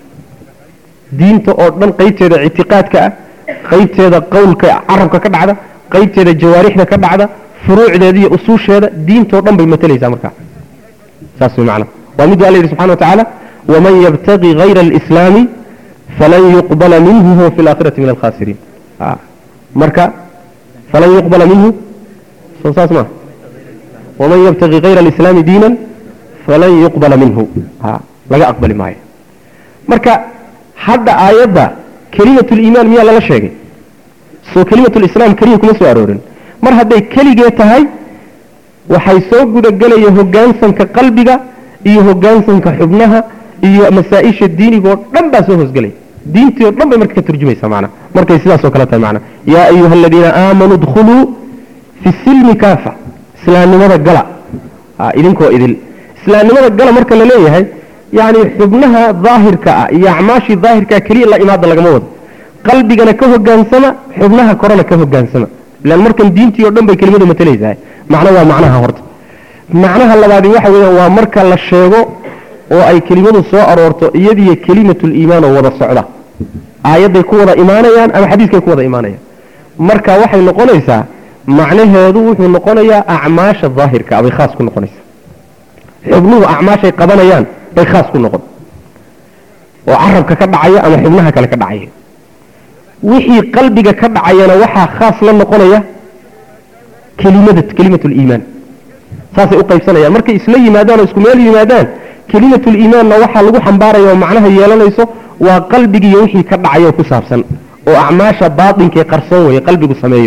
diinta oo dhan qaybteeda ictiqaadka ah qaybteeda qowlka carabka ka dhacda qaybteeda jawaarixda ka dhacda furuucdeeda iyo usuusheeda diintoo dhan bay matalaysaa markaa saas way macna waa miduu alla yidhi subxana wa tacaala waman yabtagi hayra alislaami falan yuqbala minhu huwa fi alaakhirati min alkhasiriin marka falan yuqbala minhu soo saas maa waman yabtagi hayra alislaami diinan falan yuqbala minhu laga aqbali maayo marka hadda aayadda kelimatuliimaan miyaa lala sheegay soo kelimatulislaam keliya kuma soo aroorin mar hadday keligee tahay waxay soo gudagelaya hogaansanka qalbiga iyo hogaansanka xubnaha iyo masaa-isha diinigoo dhan baa soo hoosgelaya diintii oo dhan bay marka ka turjumaysa macna markay sidaas oo kale tahay macna yaa ayuha aladiina aamanuu dkhuluu fi silmi kaafa islaamnimada gala idinkoo idil islaamnimada gala marka la leeyahay yani xubnaha daahirka ah iyo acmaashii daahirkaa keliya la imaada lagama wado qalbigana ka hogaansama xubnaha korena ka hogaansama ilaan markan diintii o dhan bay kelimadu matalaysahay macno waa macnaha horta macnaha labaadi waxa weeyaan waa marka la sheego oo ay kelimadu soo aroorto iyadiyo kelimatuliimaan oo wada socda aayadday ku wada imaanayaan ama xadiiskay ku wada imaanayaan marka waxay noqonaysaa macnaheedu wuxuu noqonayaa acmaasha daahirka bay khaas ku noqonaysaa xubnuhu acmaashay qabanayaan bay khaas ku noqon oo carabka ka dhacaya ama xubnaha kale ka dhacaya wixii qalbiga ka dhacayana waxaa khaas la noqonaya kelimada kelimatuliimaan saasay u qaybsanayaan markay isla yimaadaan oo isku meel yimaadaan kelimatuliimaanna waxaa lagu xambaaraya oo macnaha yeelanayso waa qalbigiiyo wixii ka dhacaya oo ku saabsan oo acmaasha baatinkae qarsoon weeye qalbigu sameeyo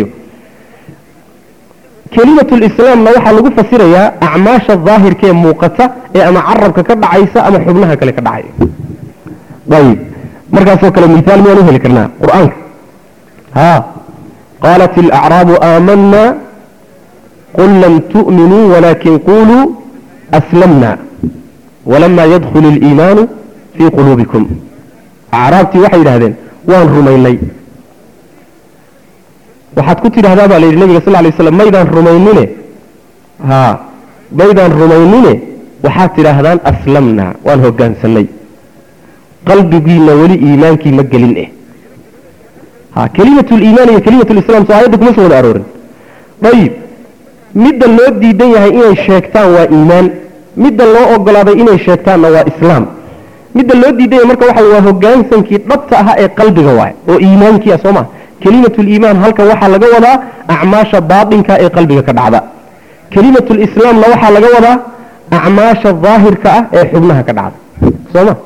kelimatulislaamna waxaa lagu fasirayaa acmaasha daahirkaee muuqata ee ama carabka ka dhacaysa ama xubnaha kale ka dhacaya ayib markaasoo kale miaal miyaan u heli karnaa qur-aanka ha qaalat alacraabu aamanna qul lam tu'minuu walaakin quluu aslamna walama yadkhul اliimaanu fii quluubikum acraabtii waxay yidhahdeen waan rumaynay waxaad ku tidhahdaa baa la yidhi nabiga sal lay slam maydaan rumaynine ha maydaan rumaynine waxaad tidhaahdaan aslamna waan hogaansanay qalbigiina weli iimaankii ma gelin eh ha kelimatu liimaan iyo kelimatu lislam soo aayadda kuma soo wada aroorin ayib midda loo diidan yahay inay sheegtaan waa iimaan midda loo ogolaaday inay sheegtaanna waa islaam midda loo diidan yahay marka waxa waa hogaansankii dhabta ahaa ee qalbiga waay oo iimaankii ah soo maa kelimatuliimaan halkan waxaa laga wadaa acmaasha baatinka ee qalbiga ka dhacda kelimatulislaamna waxaa laga wadaa acmaasha daahirka ah ee xubnaha ka dhacda soo ma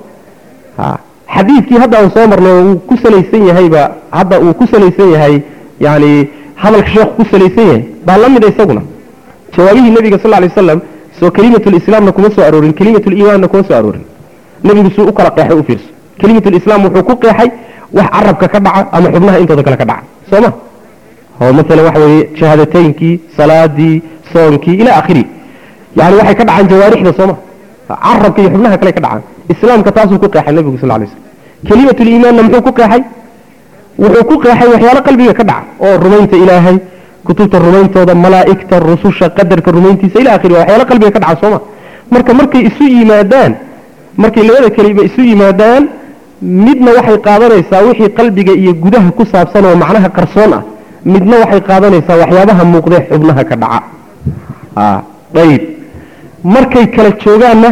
xadiidkii hadda aan soo marnay uu ku salaysan yahayba hadda uu ku salaysan yahay yani hadalka sheekhu ku salaysan yahay baa la mida isaguna jawaabihii nebiga sal lay waslam soo kelimatulislaamna kuma soo aroorin kelimatuliimaanna kuma soo aroorin nebigu suu u kala qeexay u fiirso kelimatulislaam wuxuu ku qeexay wax carabka ka dhaca ama xubnaha intooda kale ka dhaca soo ma oo maalan waxa weeye shahaadateynkii salaadii soonkii ila akhiri yani waxay ka dhacaan jawaarixda sooma carabka iyo xubnaha kale ka dhacaan islaamka taasuu ku qeexay nebigu sal lay slam kelimatuliimaanna muxuu ku qeexay wuxuu ku qeexay waxyaalo qalbiga ka dhaca oo rumaynta ilaahay kutubta rumayntooda malaa'igta rususha qadarka rumayntiisa ila akhiri waxyaalo qalbiga ka dhaca sooma marka markay isu yimaadaan markay labada kelima isu yimaadaan midna waxay qaadanaysaa wixii qalbiga iyo gudaha ku saabsan oo macnaha qarsoon ah midna waxay qaadanaysaa waxyaabaha muuqdee xubnaha ka dhaca ayib markay kala joogaanna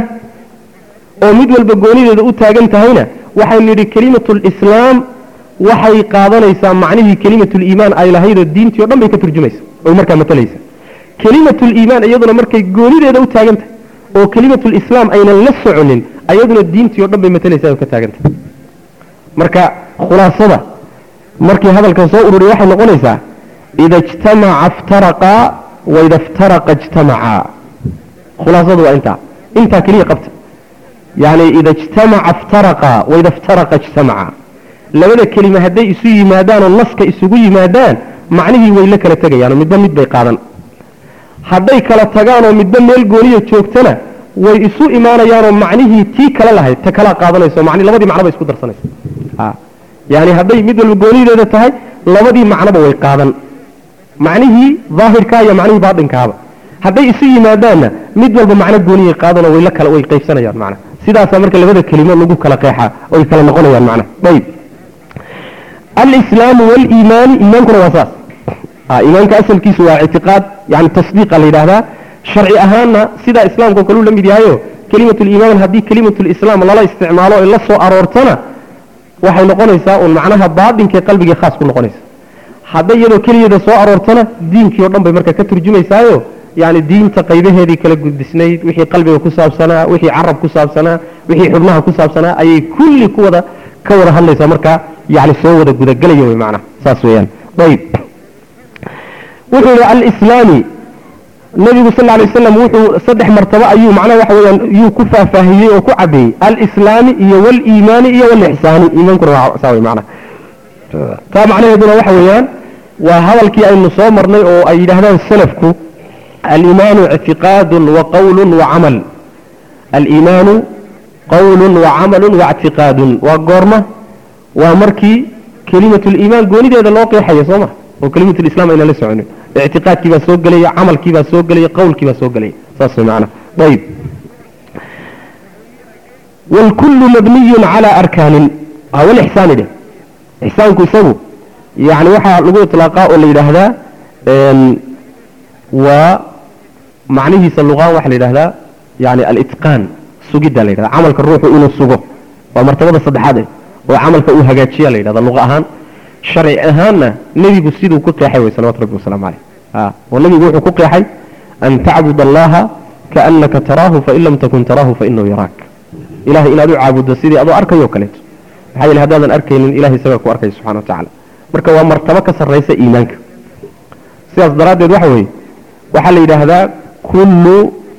oo mid walba goonideeda u taagan tahayna waxaynu nidhi kelimatulislaam waxay qaadanaysaa macnihii kelimatuliimaan ay lahaydoo diintii o dhan bay ka turjumaysa oy markaa matalaysa kelimatuliimaan iyaduna markay goonideeda u taagan tahay oo kelimatulislaam aynan la soconin ayaduna diintii o dhan bay matalaysaa oo ka taagan tahay marka khulaasada markii hadalkan soo ururiya waxay noqonaysaa ida ijtamaca iftaraqaa waida iftaraqa ijtamacaa khulaasadu waa intaa intaa keliya qabta yani ida ijtamaca iftaraqa waida iftaraqa ijtamaca labada kelima hadday isu yimaadaan oo naska isugu yimaadaan macnihii way la kala tegayaanoo midba mid bay qaadan hadday kala tagaanoo midba meel gooniya joogtana way isu imaanayaanoo macnihii tii kale lahayd ta kala qaadanayso mani labadii macnoba isku darsanayso yani hadday mid walba goonideeda tahay labadii macnoba way qaadan macnihii daahirkaa iyo macnihii baatinkaaba hadday isu yimaadaanna mid walba macno gooniyay qaadanoo way la kala way qaybsanayaan macna sidaasaa marka labada kelimo lagu kala qeexaa oy kala noqonayaan macna ayib alislaamu waliimaani iimaankuna waa saas iimaanka asalkiisu waa ictiqaad yani tasdiiqa la yidhaahdaa sharci ahaanna sidaa islaamka kaluu la mid yahayo kelimatuliimaan haddii kelimatulislaam lala isticmaalo ay la soo aroortana waxay noqonaysaa uun macnaha baatinkae qalbigii khaas ku noqonaysa hadday iyadoo keligeeda soo aroortana diinkii o dhan bay marka ka turjumaysaayo yani diinta qaybaheedii kala gudbisnayd wixii qalbiga ku saabsanaa wixii carab ku saabsanaa wixii xubnaha ku saabsanaa ayay kulli ku wada ka wada hadlaysaa markaa yani soo wada gudagelaya wey macnaha saas weeyaan ayib wuxuu yihi alislaami nabigu sal alay wasalam wuxuu saddex martabo ayuu macnaha waxa weeyaan yuu ku faahfaahiyey oo ku cadeeyey alislaami iyo waliimaani iyo walixsaani iimaankuna waa saa wey macnaha taa macnaheeduna waxa weeyaan waa hadalkii aynu soo marnay oo ay yidhaahdaan salafku aliimaanu ictiqaadun wa qawlun wa camal aliimaanu qawlun wa camalun wa ictiqaadun waa goorma waa markii kelimatuliimaan goonideeda loo qeexayo soo ma oo kelimatulislam ayna la soconin ictiqaadkii baa soo gelaya camalkii baa soo gelaya qawlkii baa soo gelaya saas way macnaha ayib wاlkulu mabniyu calى arkaanin walixsaani dheh ixsaanku isagu yani waxaa lagu iطlaaqaa oo la yidhaahdaa waa macnihiisa luqaan waxaa la yidhahdaa yani alitqaan sugidda la yidhahda camalka ruuxu inuu sugo waa martabada saddexaad eh oo camalka uu hagaajiya la yidhahda luqa ahaan sharci ahaanna nebigu siduu ku qeexay way salawatu rabbi wasalaamu caleyh oo nebigu wuxuu ku qeexay an tacbud allaha kaanaka taraahu fain lam takun taraahu fainahu yaraak ilahay inaad u caabuddo sidii adoo arkayo kaleeto maxaa yeele haddaadan arkaynin ilahay isagaa ku arkaya subxana wa tacala marka waa martabo ka sarraysa iimaanka sidaas daraaddeed waxa weeye waxaa la yidhaahdaa kullu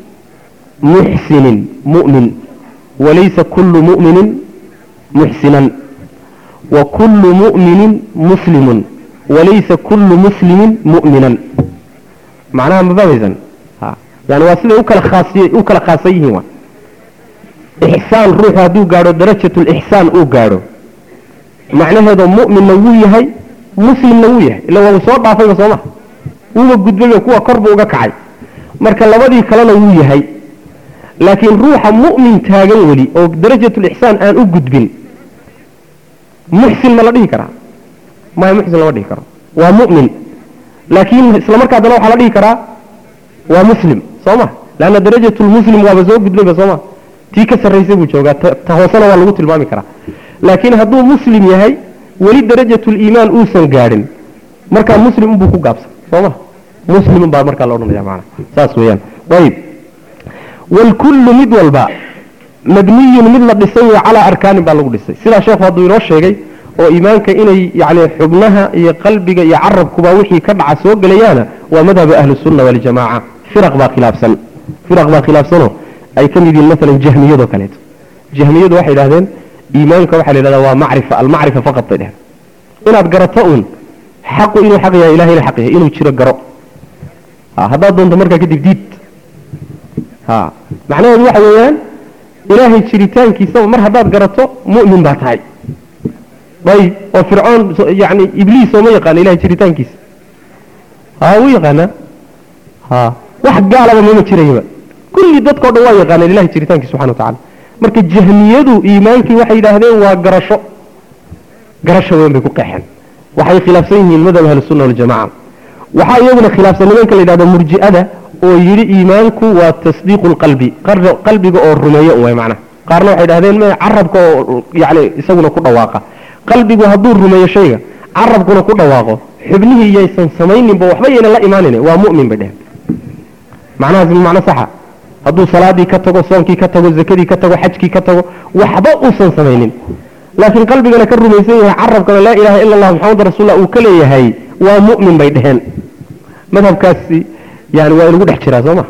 muxsinin mu'min walaysa kullu mu'minin muxsinan wa kullu mu'minin muslimun walaysa kullu muslimin mu'minan macnaha ma fahmaysan yani waa siday ukala khaasiy u kala khaasan yihiin waa ixsaan ruuxu hadduu gaadho darajatulixsaan uu gaadho macnaheedoo mu'minna wuu yahay muslimna wuu yahay illa waa uu soo dhaafayba sooma wuuba gudbayba kuwa kor buu uga kacay marka labadii kalena wuu yahay laakiin ruuxa mu'min taagan weli oo darajatulixsaan aan u gudbin muxsin ma la dhihi karaa maya muxsin lama dhihi karo waa mu'min laakiin isla markaa dana waxaa la dhihi karaa waa muslim soo ma leanna darajatulmuslim waaba soo gudbayba sooma tii ka sarraysay buu joogaa ta hoosena waa lagu tilmaami karaa laakiin hadduu muslim yahay weli darajatuliimaan uusan gaadhin markaa muslim unbuu ku gaabsan soo ma muslim unbaa markaa la odhanaya maana saas weeyaan ayib waalkullu mid walba mabniyun mid la dhisay wey calaa arkaanin baa lagu dhisay sidaa sheekhu hadduu inoo sheegay oo iimaanka inay yani xubnaha iyo qalbiga iyo carabkuba wixii ka dhaca soo gelayaana waa madhaba ahlusunna waljamaaca firaq baa khilaafsan firaq baa khilaafsanoo ay ka mid yihiin maalan jahmiyadoo kaleeto jahmiyadu waxay idhahdeen iimaanka waxaa la yidhahdaa waa macrifa almacrifa faqad bay dheheen inaad garato uun xaqu inuu xaq yahay ilahayna xaq yahay inuu jiro garo haddaad doonto markaa kadib diid macnaheedu waxa weeyaan ilaahay jiritaankiisaba mar haddaad garato mu'min baa tahay ayb oo fircoon yani ibliis oo ma yaqaana ilahay jiritaankiisa ha wuu yaqaanaa ha wax gaalaba mama jirayaba kulli dadkao dhan waa yaqaaneen ilahay jiritaankiisa subxana wa tacala marka jahmiyadu iimaankii waxay yidhaahdeen waa garasho garasho weyn bay ku qeexeen waxay khilaafsan yihiin madhab ahlusunna waljamaca waxaa iyaguna khilaafsan nimanka la yidhahdo murji'ada oo yidhi iimaanku waa tasdiiqu lqalbi qalbiga oo rumeeyo way macnaha qaarna waxay dhahdeen m carabka oo yani isaguna ku dhawaaqa qalbigu hadduu rumeeyo shayga carabkuna ku dhawaaqo xubnihii yaysan samayninba waxba yayna la imaanin waa mu'min bay dheheen macnahaas macno saxa hadduu salaadii ka tago soonkii ka tago zakadii ka tago xajkii ka tago waxba uusan samaynin laakiin qalbigana ka rumaysan yahay carabkana laa ilaha ila allah maxamad rasuullah uu ka leeyahay waa mu'min bay dheheen madhabkaasi yani waa inagu dhex jiraa soo ma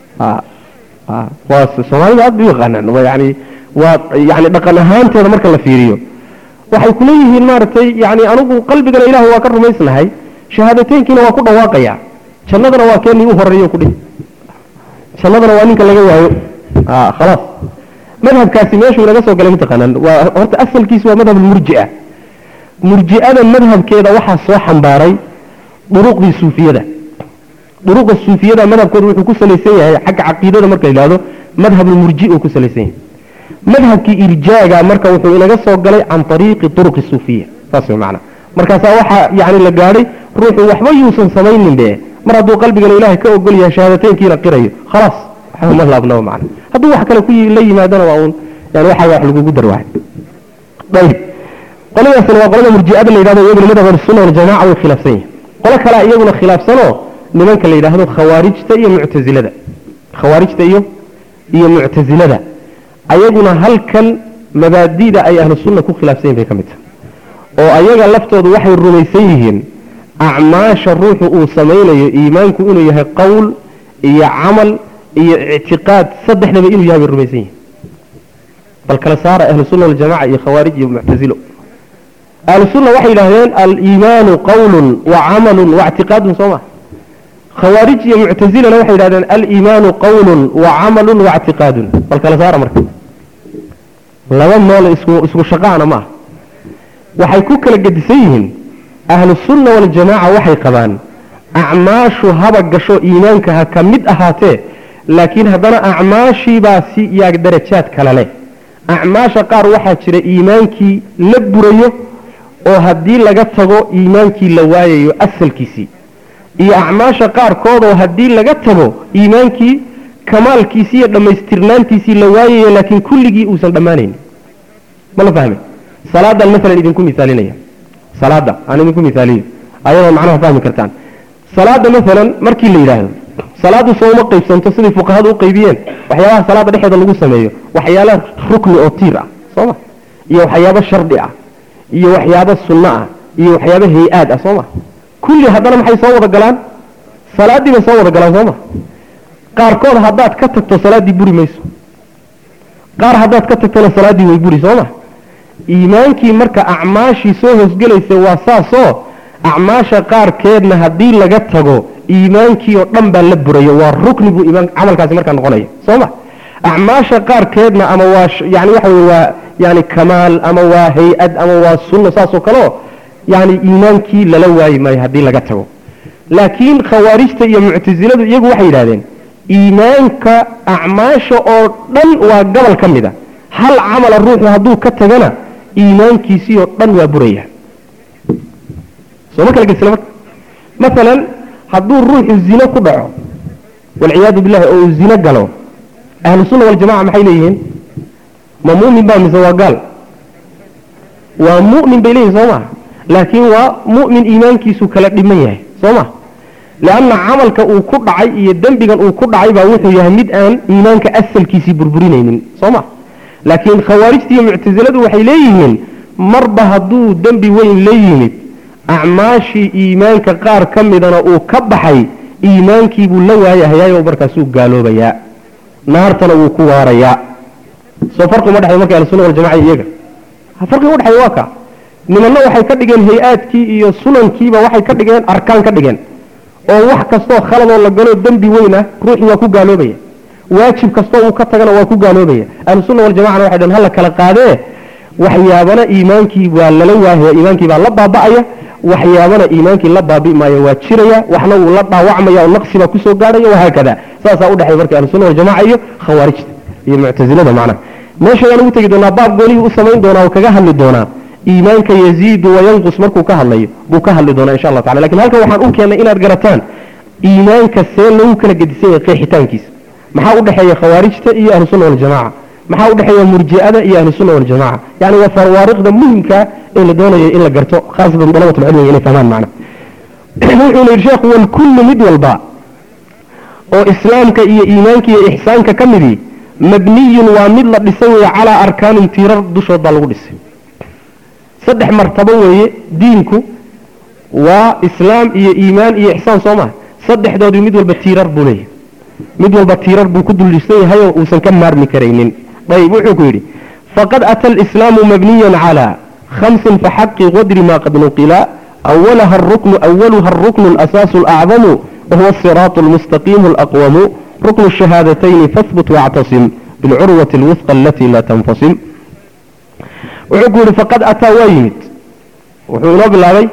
waa soomaalida aad bay u yaqaanaan yani waa yani dhaqan ahaanteeda marka la fiiriyo waxay kuleeyihiin maaragtay yani anigu qalbigana ilahay waa ka rumaysnahay shahaadateynkiina waa ku dhawaaqaya jannadana waa keenii u horeeyo kudhihi jannadana waa ninka laga waayo khalaas madhabkaasi meeshuu inaga soo galay mataqaanaan waa horta asalkiisu waa madhab murjia murji'ada madhabkeeda waxaa soo xambaaray duruqdii suufiyada duruqa suufiyada madhabkooda wuxuu ku salaysan yahay xagga caqiidada marka la yidhahdo madhabulmurji uu ku salaysan yahay madhabkii irjaaga marka wuxuu inaga soo galay can ariiqi turuqi suufiya saas way macana markaasaa waxaa yani la gaadhay ruuxu waxba yuusan samaynin be mar hadduu qalbigana ilaahay ka ogol yahay shahaadateynkiina qirayo khalaas waxba ma laabnaba macana hadduu wax kale ku la yimaadana waa uun yani waxaa wax lagugu darwahay ayib qoladaasna waa qolada murji'ada la yidhahdo iyaguna madhab ahlusunna waljamaca way khilaafsan yihin qolo kalea iyaguna khilaafsanoo nimanka la yidhaahdo khawaarijta iyo muctazilada khawaarijta iyo iyo muctazilada ayaguna halkan mabaadida ay ahlu sunna ku khilaafsan yihin bay ka mid tahay oo ayaga laftoodu waxay rumaysan yihiin acmaasha ruuxu uu samaynayo iimaanku inuu yahay qowl iyo camal iyo ictiqaad saddexdaba inuu yahay bay rumaysan yihin bal kala saara ahlu sunna waljamaca iyo khawaarij iyo muctasilo ahlu sunna waxay yidhaahdeen aliimaanu qawlun wa camalun wa ictiqaadun soo ma khawaarij iyo muctasilana waxay yidhahdeen aliimaanu qawlun wa camalun wa ictiqaadun bal kala saara marka laba noole isku isku shaqaana maaha waxay ku kala gedisan yihiin ahlu sunna waljamaaca waxay qabaan acmaashu haba gasho iimaanka ha ka mid ahaatee laakiin haddana acmaashiibaa si yaa darajaad kale leh acmaasha qaar waxaa jira iimaankii la burayo oo haddii laga tago iimaankii la waayayo asalkiisii iyo acmaasha qaarkood oo haddii laga tago iimaankii kamaalkiisii iyo dhammaystirnaantiisii la waayayo laakiin kulligii uusan dhammaanayn ma la fahmay salaadan maalan idinku misaalinaya salaada aan idinku misaaliyo ayadoo macnaha fahmi kartaan salaada maalan markii la yidhaahdo salaadu soo uma qaybsanto sidai fuqahadu u qaybiyeen waxyaabaha salaada dhexeeda lagu sameeyo waxyaala rukni oo tiir ah sooma iyo waxyaabo shardi ah iyo waxyaabo sunno ah iyo waxyaabo hay-aad ah sooma kulli haddana maxay soo wada galaan salaaddii bay soo wada galaan sooma qaarkood haddaad ka tagto salaaddii buri mayso qaar haddaad ka tagtona salaaddii way buri sooma iimaankii marka acmaashii soo hoosgelaysa waa saasoo acmaasha qaarkeedna haddii laga tago iimaankii oo dhan baa la burayo waa rukni buu iimaan camalkaasi markaa noqonaya sooma acmaasha qaarkeedna ama waa yani waxa weye waa yani kamaal ama waa hay-ad ama waa sunno saasoo kaleo yani iimaankii lala waayi maayo haddii laga tago laakiin khawaarijta iyo muctasiladu iyagu waxay yidhahdeen iimaanka acmaasha oo dhan waa gobol ka mid a hal camala ruuxu hadduu ka tagana iimaankiisii oo dhan waa buraya soo ma kala gesla marka maalan hadduu ruuxu zino ku dhaco walciyaadu billahi oo uu zino galo ahlu sunna waljamaca maxay leeyihiin ma mu'min baa mise waa gaal waa mu'min bay leeyihin soo maha laakiin waa mu'min iimaankiisu kala dhiman yahay soo ma leanna camalka uu ku dhacay iyo dembigan uu ku dhacay baa wuxuu yahay mid aan iimaanka asalkiisii burburinaynin soo ma laakiin khawaarijta iyo muctasiladu waxay leeyihiin marba hadduu dembi weyn la yimid acmaashii iimaanka qaar ka midana uu ka baxay iimaankii buu la waayahayaayoo markaasuu gaaloobayaa naartana wuu ku waarayaa soo farqi uma dhexeeyo marka ahlusunna waljamaca iyaga farqiga u dhexeeya waa ka nimanna waxay ka dhigeen hay-aadkii iyo sunankiiba waxay ka dhigeen arkaan ka dhigeen oo wax kastoo khaladoo la galo dembi weyn ah ruuxii waa ku gaaloobaya waajib kastoo uu ka tagana waa ku gaaloobaya ahlusunna waljamacana waxay dheen hala kala qaadee waxyaabana iimaankii waa lala waahaya iimaankii baa la baaba'aya waxyaabana iimaankii la baabi maayo waa jiraya waxna wuu la dhaawacmaya oo naqsi baa kusoo gaadhaya wahaakada saasaa udhexeeya marka ahlusunna waljamaca iyo khawaarijta iyo muctasilada macnaha meesha ayaan ugu tegi doonaa baab goolihii u samayn doonaa oo kaga hadli doonaa iimaanka yaziidu wayanqus markuu ka hadlayo buu ka hadli doonaa insha allah tacala lakin halkan waxaan u keennay inaad garataan iimaanka see lagu kala gedisan yahay qeexitaankiisa maxaa u dhexeeya khawaarijta iyo ahlusunna waljamaca maxaa u dhexeeya murji'ada iyo ahlusunna waljamaca yani waa fawaariqda muhimka ee la doonayo in la garto khaasatan dalabat lcilmiga inay fahmaan macna wuxuuna yidhi sheekhu walkullu mid walba oo islaamka iyo iimaanka iyo ixsaanka ka midii mabniyun waa mid la dhisay weeye calaa arkaanin tiirar dushood baa lagu dhisay saddex martabo weeye diinku waa islaam iyo iimaan iyo ixsaan soo maha saddexdoodii mid walba tiirar buu leeyahay mid walba tiirar buu ku duldhisan yahayoo uusan ka maarmi karaynin ayb wuxuu ku yidhi faqad ata alislaamu mabniyan calaa khamsin faxaqi qadri ma qad nuqila awalaha aruknu awaluha aruknu alasaasu alacdamu wahuwa asiraatu almustaqiimu alaqwamu ruknu shahaadatayn fahbut wactasim bilcurwati alwifqa alatii laa tanfasim wuxuu ku yidhi faqad ataa waa yimid wuxuu inoo bilaabay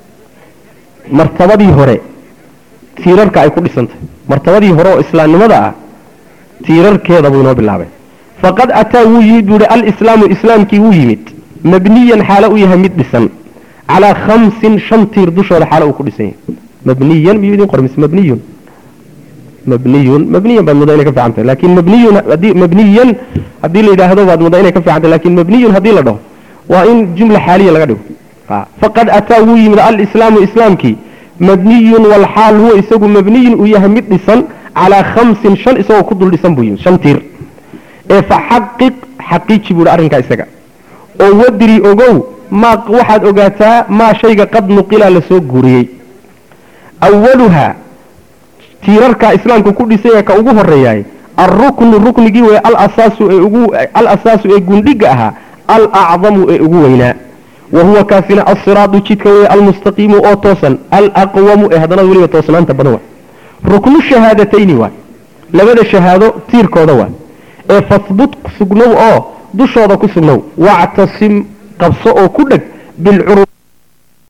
martabadii hore tiirarka ay ku dhisantahy martabadii hore oo islaamnimada ah tiirarkeeda buu inoo bilaabay faqad ataa wuu yimid buu yihi alislaamu islaamkii wuu yimid mabniyan xaalo u yahay mid dhisan calaa khamsin shan tiir dushooda xaalo uu ku dhisan yahay mabniyan miyuu idin qormis mabniyun mabniyun mabniyan baad mudaa inay ka fiican tahay laakin mabniyun haddii mabniyan haddii la yidhaahdo baad mudaa inay ka fiican tahay lakin mabniyun haddii la dhaho waa in jumla xaaliya laga dhigo faqad ataa wuu yimid alislaamu islaamkii mabniyun walxaal huwa isagu mabniyun uu yahay mid dhisan calaa khamsin shan isagoo ku dul dhisan buu yimid shan tiir ee faxaqiq xaqiiji buuhi arrinkaa isaga oo wadri ogow maa waxaad ogaataa maa shayga qad nuqila lasoo guuriyey awaluhaa tiirarka islaamku ku dhisay ka ugu horeeyaay alruknu ruknigii wey alasaasu ee ugu alasaasu ee gundhiga ahaa alacdamu ee ugu weynaa wa huwa kaasina alsiraadu jidka wey almustaqiimu oo toosan alaqwamu ee haddana weliba toosnaanta badan waay ruknu shahaadatayni waay labada shahaado tiirkooda waay ee fahbut sugnow oo dushooda ku sugnow wactasim qabso oo ku dheg bilcuru